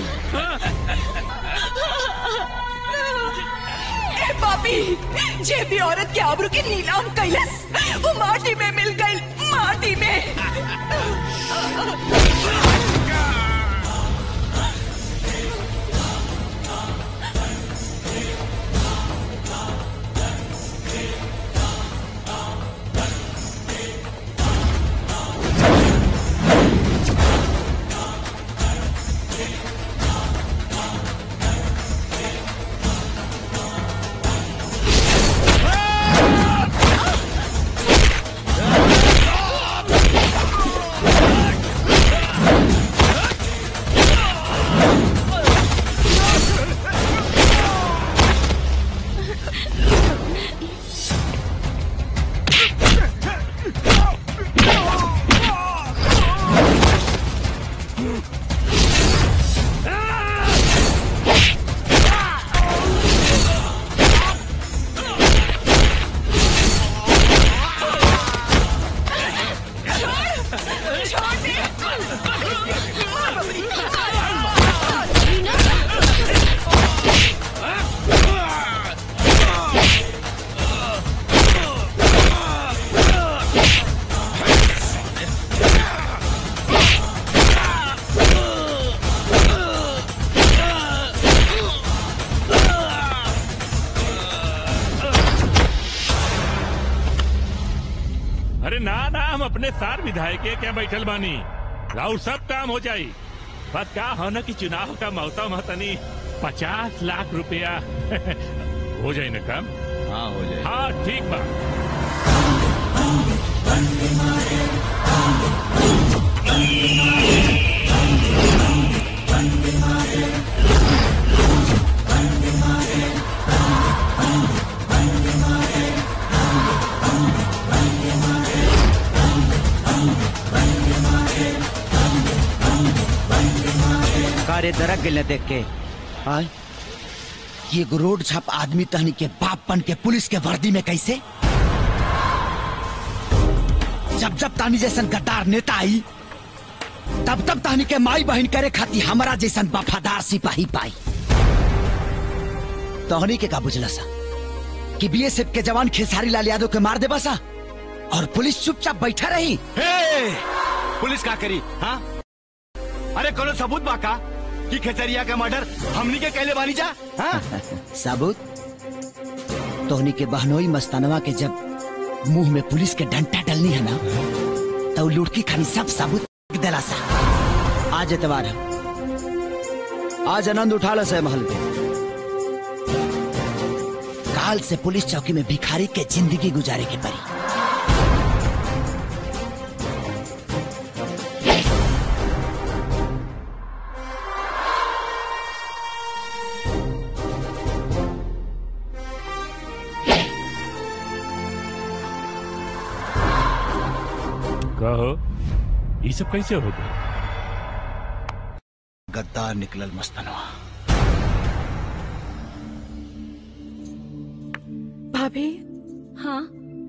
ए पापी जे भी औरत के आबरू के नीलाम कैलस वो माटी में मिल गई माटी में छोड़ो अपने सार विधायक के क्या बैठल बानी राउर सब काम हो जाई बस का हो न कि चुनाव का मौसम है तनी पचास लाख रुपया हो जाए ना काम हाँ हो जाए हाँ ठीक बा कारे दरक गिले देख के आय ये एगो रोड छाप आदमी तहनी के बाप बन के पुलिस के वर्दी में कैसे जब जब तानी जैसन गद्दार नेता आई तब तब तानी के माई बहन करे खाती हमारा जैसन वफादार सिपाही पाई तोहनी के का बुझला सा कि बीएसएफ के जवान खेसारी लाल यादव के मार दे बसा और पुलिस चुपचाप बैठा रही हे! पुलिस का करी हाँ अरे कोनो सबूत बा का कि खेतरिया का मर्डर हमनी के कहले बानी जा हाँ सबूत तोहनी के बहनोई मस्तानवा के जब मुंह में पुलिस के डंटा डलनी है ना तो उ लुड़की खानी सब सबूत दिला सा आज एतवार है आज आनंद उठा लो से महल पे काल से पुलिस चौकी में भिखारी के जिंदगी गुजारे के परी कहो ये सब कैसे हो गए गद्दार निकलल मस्तानवा भाभी हाँ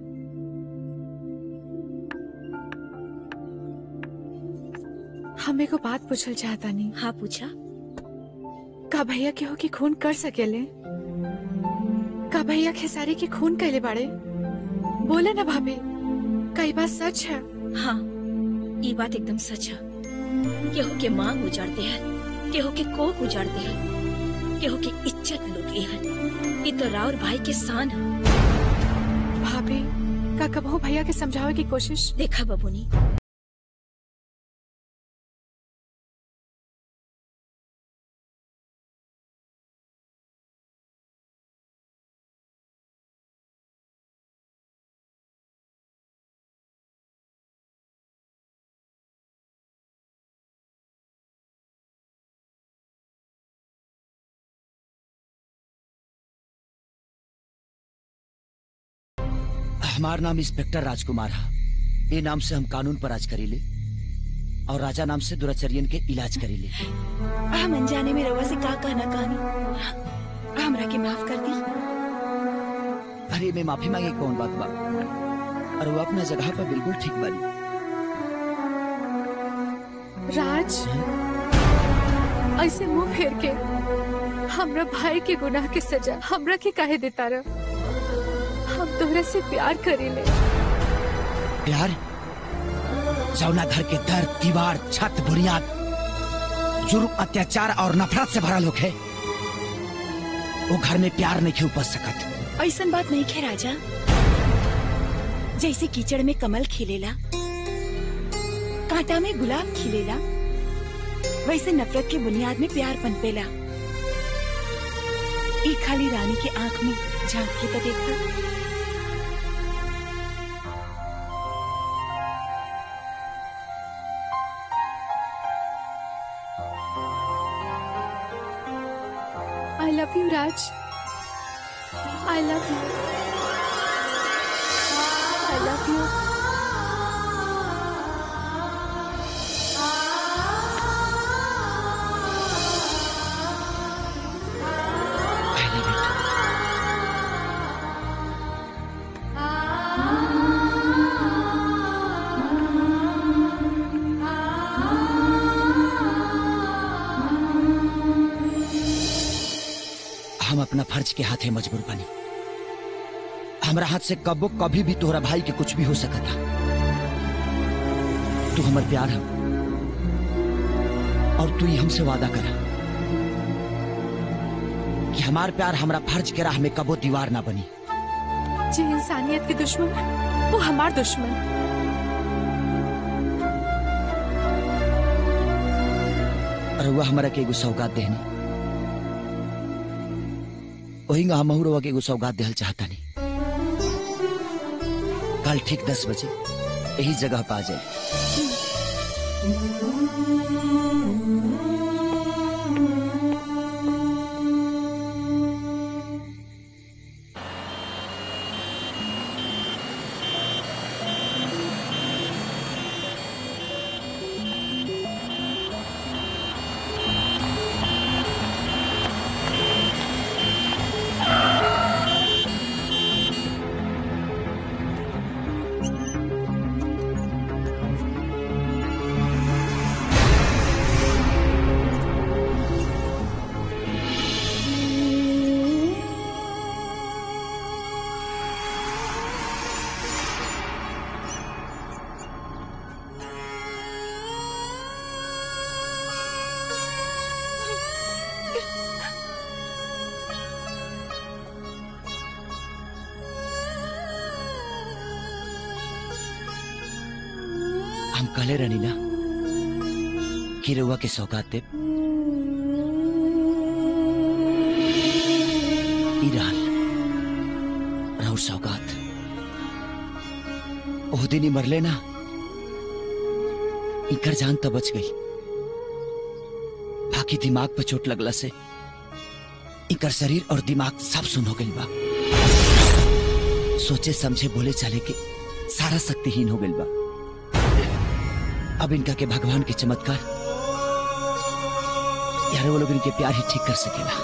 हमें को बात पूछल चाहता नहीं हाँ पूछा का भैया केहू की खून कर सकेले का भैया खेसारी की खून कैले बाड़े बोले ना भाभी कई बात सच है हाँ ये बात एकदम सच है केहू के मांग उजाड़ते हैं केहू के कोक उजाड़ते हैं केहू की इज्जत लूटली है ये तो राउर भाई के शान है भाभी का कबहू भैया के समझावे की कोशिश देखा बबुनी हमार नाम इंस्पेक्टर राजकुमार है ये नाम से हम कानून पर राज करीले और राजा नाम से दुराचर्यन के इलाज करीले हम अनजाने में रवा से का कहना कहानी हमरा के माफ कर दी अरे मैं माफी मांगे कौन बात बा और वो अपना जगह पर बिल्कुल ठीक बानी राज ऐसे मुंह फेर के हमरा भाई के गुनाह के सजा हमरा के काहे देता रह हम तोहरा से प्यार करीले प्यार जौना घर के दर दीवार छत बुनियाद जुर्म अत्याचार और नफरत से भरा लोग है वो घर में प्यार नहीं उपज सकत ऐसन बात नहीं खे राजा जैसे कीचड़ में कमल खिलेला कांटा में गुलाब खिलेला वैसे नफरत के बुनियाद में प्यार पनपेला ई खाली रानी के आंख में झांक के तो देखा I love you Raj I love you I love you हम अपना फर्ज के हाथे मजबूर बनी हमरा हाथ से कबो कभी भी तोहरा भाई के कुछ भी हो सकता तू हमर प्यार है और तू ही हमसे वादा करा कि हमार प्यार हमरा फर्ज के राह में कबो दीवार ना बनी जे इंसानियत के दुश्मन वो हमार दुश्मन रउआ हमारा के एगो सौगात देहनी वही हमहू रउआ के एगो सौगात देहल चाहतानी कल ठीक दस बजे यही जगह पा जाए हम कहले रहनी ना कि रउआ के सौगात देब ई रहल राउर सौगात ओह दिन ही मरले ना इकर जान तो बच गई बाकी दिमाग पर चोट लगला से इकर शरीर और दिमाग सब सुन हो गई बा सोचे समझे बोले चले के सारा शक्तिहीन हो गई बा अब इनका के भगवान के चमत्कार यार वो लोग इनके प्यार ही ठीक कर सकेला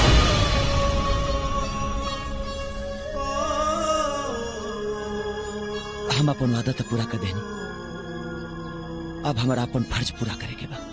हम अपन वादा तो पूरा कर देनी अब हमारा अपन फर्ज पूरा करे के बा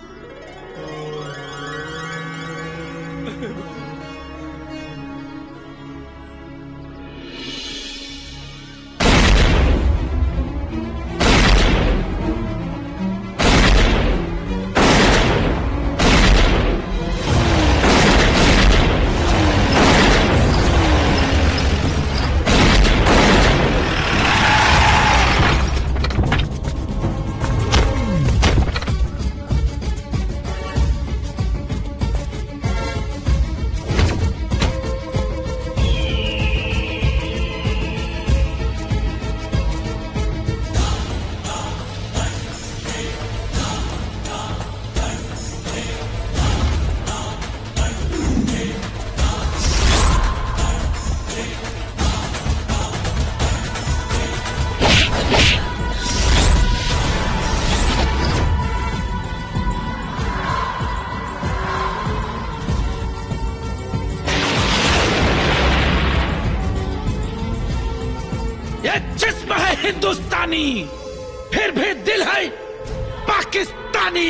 ये जिस्म है हिंदुस्तानी फिर भी दिल है पाकिस्तानी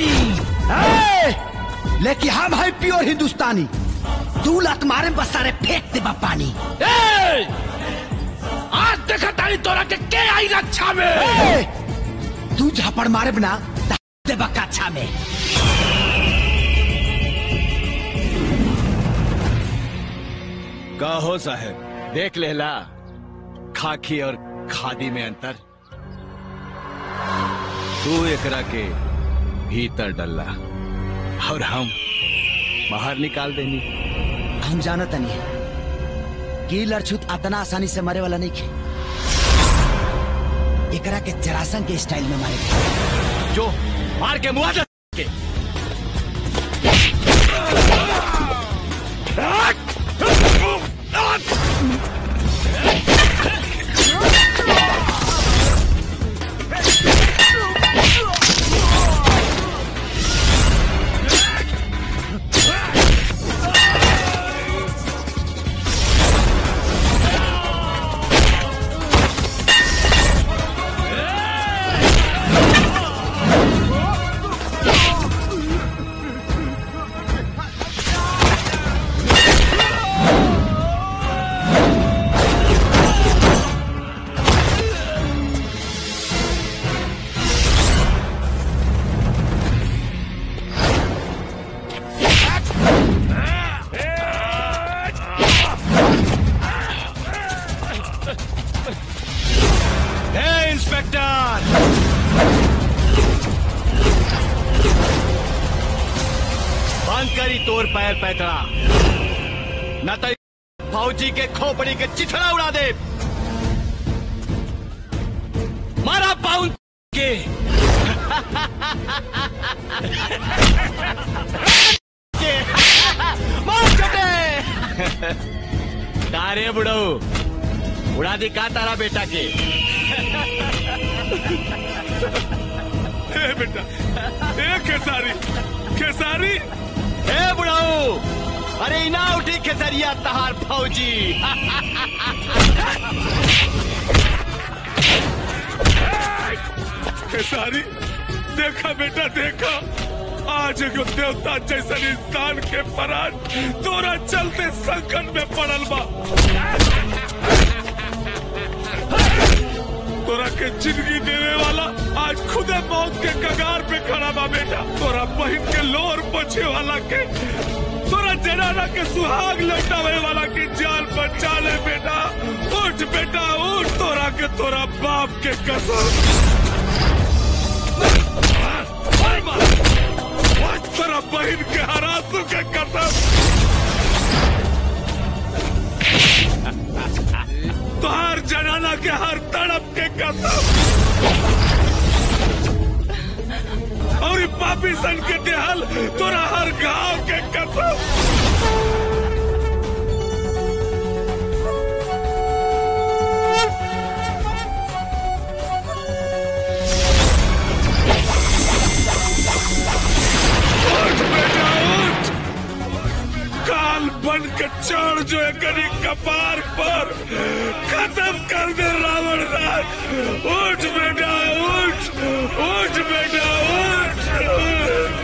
लेकिन हम है प्योर हिंदुस्तानी तू लत मारे बस सारे फेंक दे पानी ए! आज देखा तारी तोरा के के आई रक्षा में तू झापड़ मारे बना दे बकाछा में का हो साहब देख लेला खाकी और खादी में अंतर तू एकरा के भीतर डल्ला और हम बाहर निकाल देनी हम जानत नहीं कि लड़छुत अतना आसानी से मरे वाला नहीं खे एकरा के जरासंग के स्टाइल में मारे जो मार के मुआवजा के हे इंस्पेक्टर बंद करी तोर पैर पैतरा न तो फौजी के खोपड़ी के चिथड़ा उड़ा दे मारा पाउन के के मार चटे तारे बुढ़ऊ उड़ा दी का तारा बेटा के ए बेटा ए खेसारी खेसारी ए बुढ़ऊ अरे इना उठी खेसरिया तहार फौजी खेसारी देखा बेटा देखा आज एगो देवता जैसन इंसान के परान तोरा चलते संकट में पड़ल बा तोरा के जिंदगी देने वाला आज खुदे मौत के कगार पे खड़ा बा बेटा तोरा बहन के लोर बचे वाला के तोरा जनाना के सुहाग लौटावे वाला के जान बचा ले बेटा उठ बेटा उठ तोरा के तोरा बाप के कसम तोरा बहन के हरासू के कसम तोहार जनाना के हर तड़प के कसम और ई पापी सन के देहल तोरा हर घाव के कसम उठ बेटा उठ काल बन के चढ़ जो एकरी कपार पर खत्म कर दे रावण राज उठ बेटा उठ उठ बेटा उठ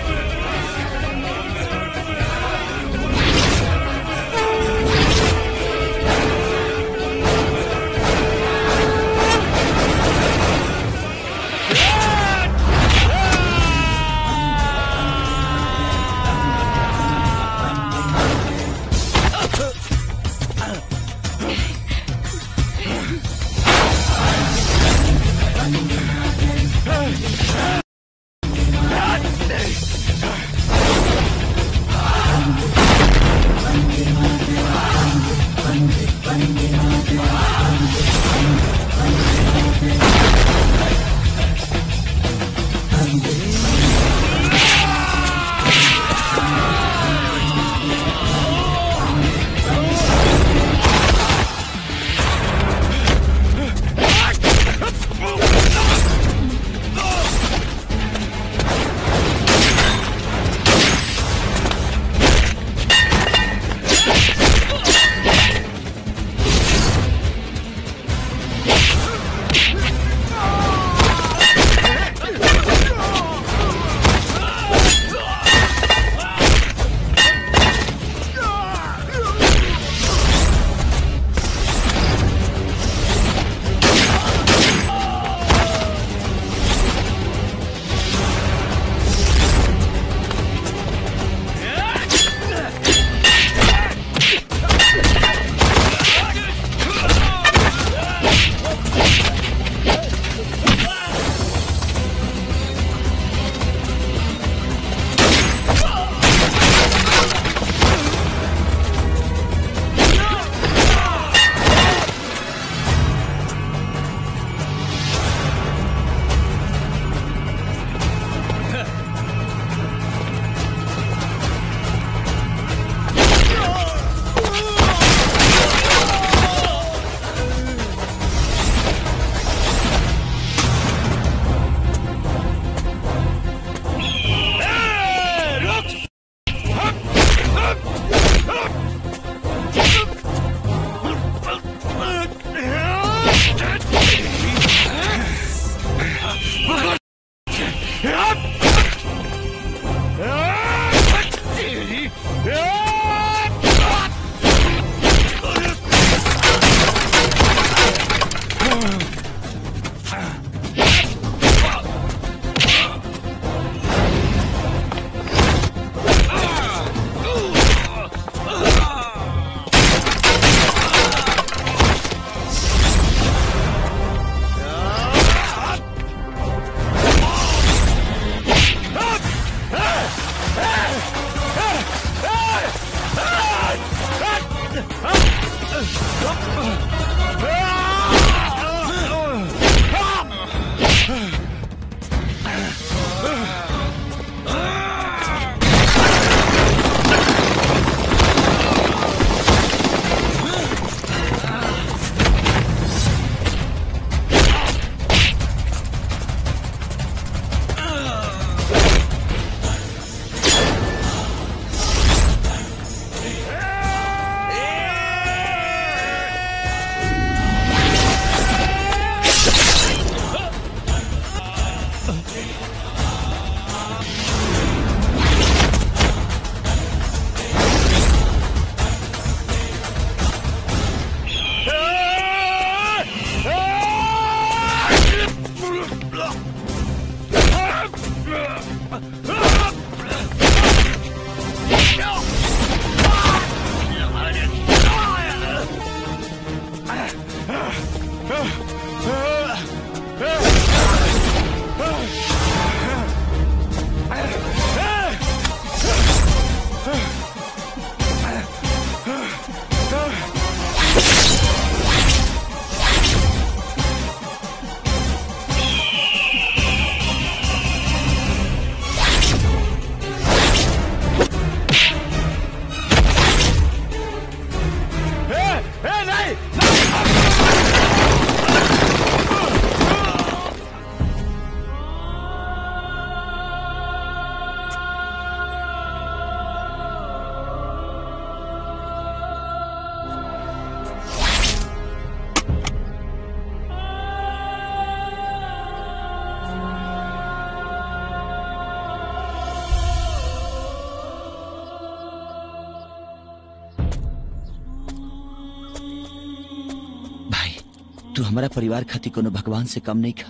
हमारा परिवार खातिर कोनो भगवान से कम नहीं खा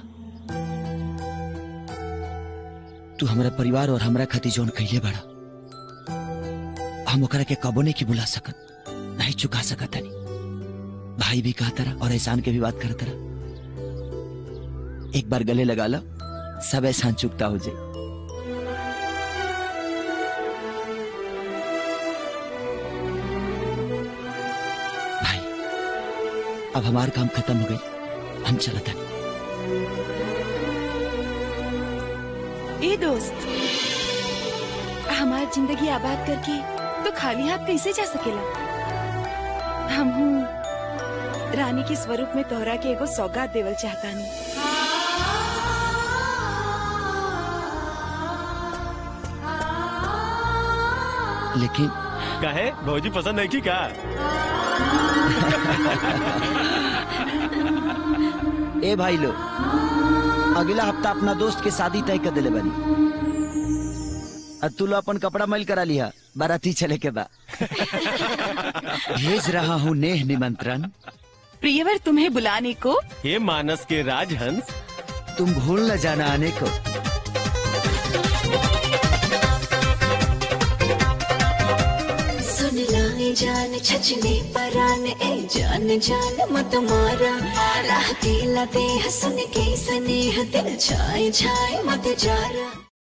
तू हमारा परिवार और हमरा खातिर जौन कहिए बड़ा हम ओकरा के कबो नहीं की बुला सकत नहीं चुका सकत हनी भाई भी कहा तरह और एहसान के भी बात कर तरह एक बार गले लगा लो सब एहसान चुकता हो जाए भाई अब हमार काम खत्म हो गई हम चलत हनी ए दोस्त हमार जिंदगी आबाद करके तो खाली हाथ कैसे जा सकेला हम रानी के स्वरूप में तोहरा के एगो सौगात देवल चाहतानी लेकिन काहे भौजी पसंद है की का ए भाई लो अगला हफ्ता अपना दोस्त के शादी तय कर दिले बनी और तू लो अपन कपड़ा मैल करा लिया बाराती चले के बा भेज रहा हूँ नेह निमंत्रण प्रियवर तुम्हें बुलाने को ये मानस के राजहंस तुम भूल न जाना आने को सुन लाए जान छचने परान ए जान जान मत मारा राह दिला दे हसन के स्नेह दिल छाए छाए मत जारा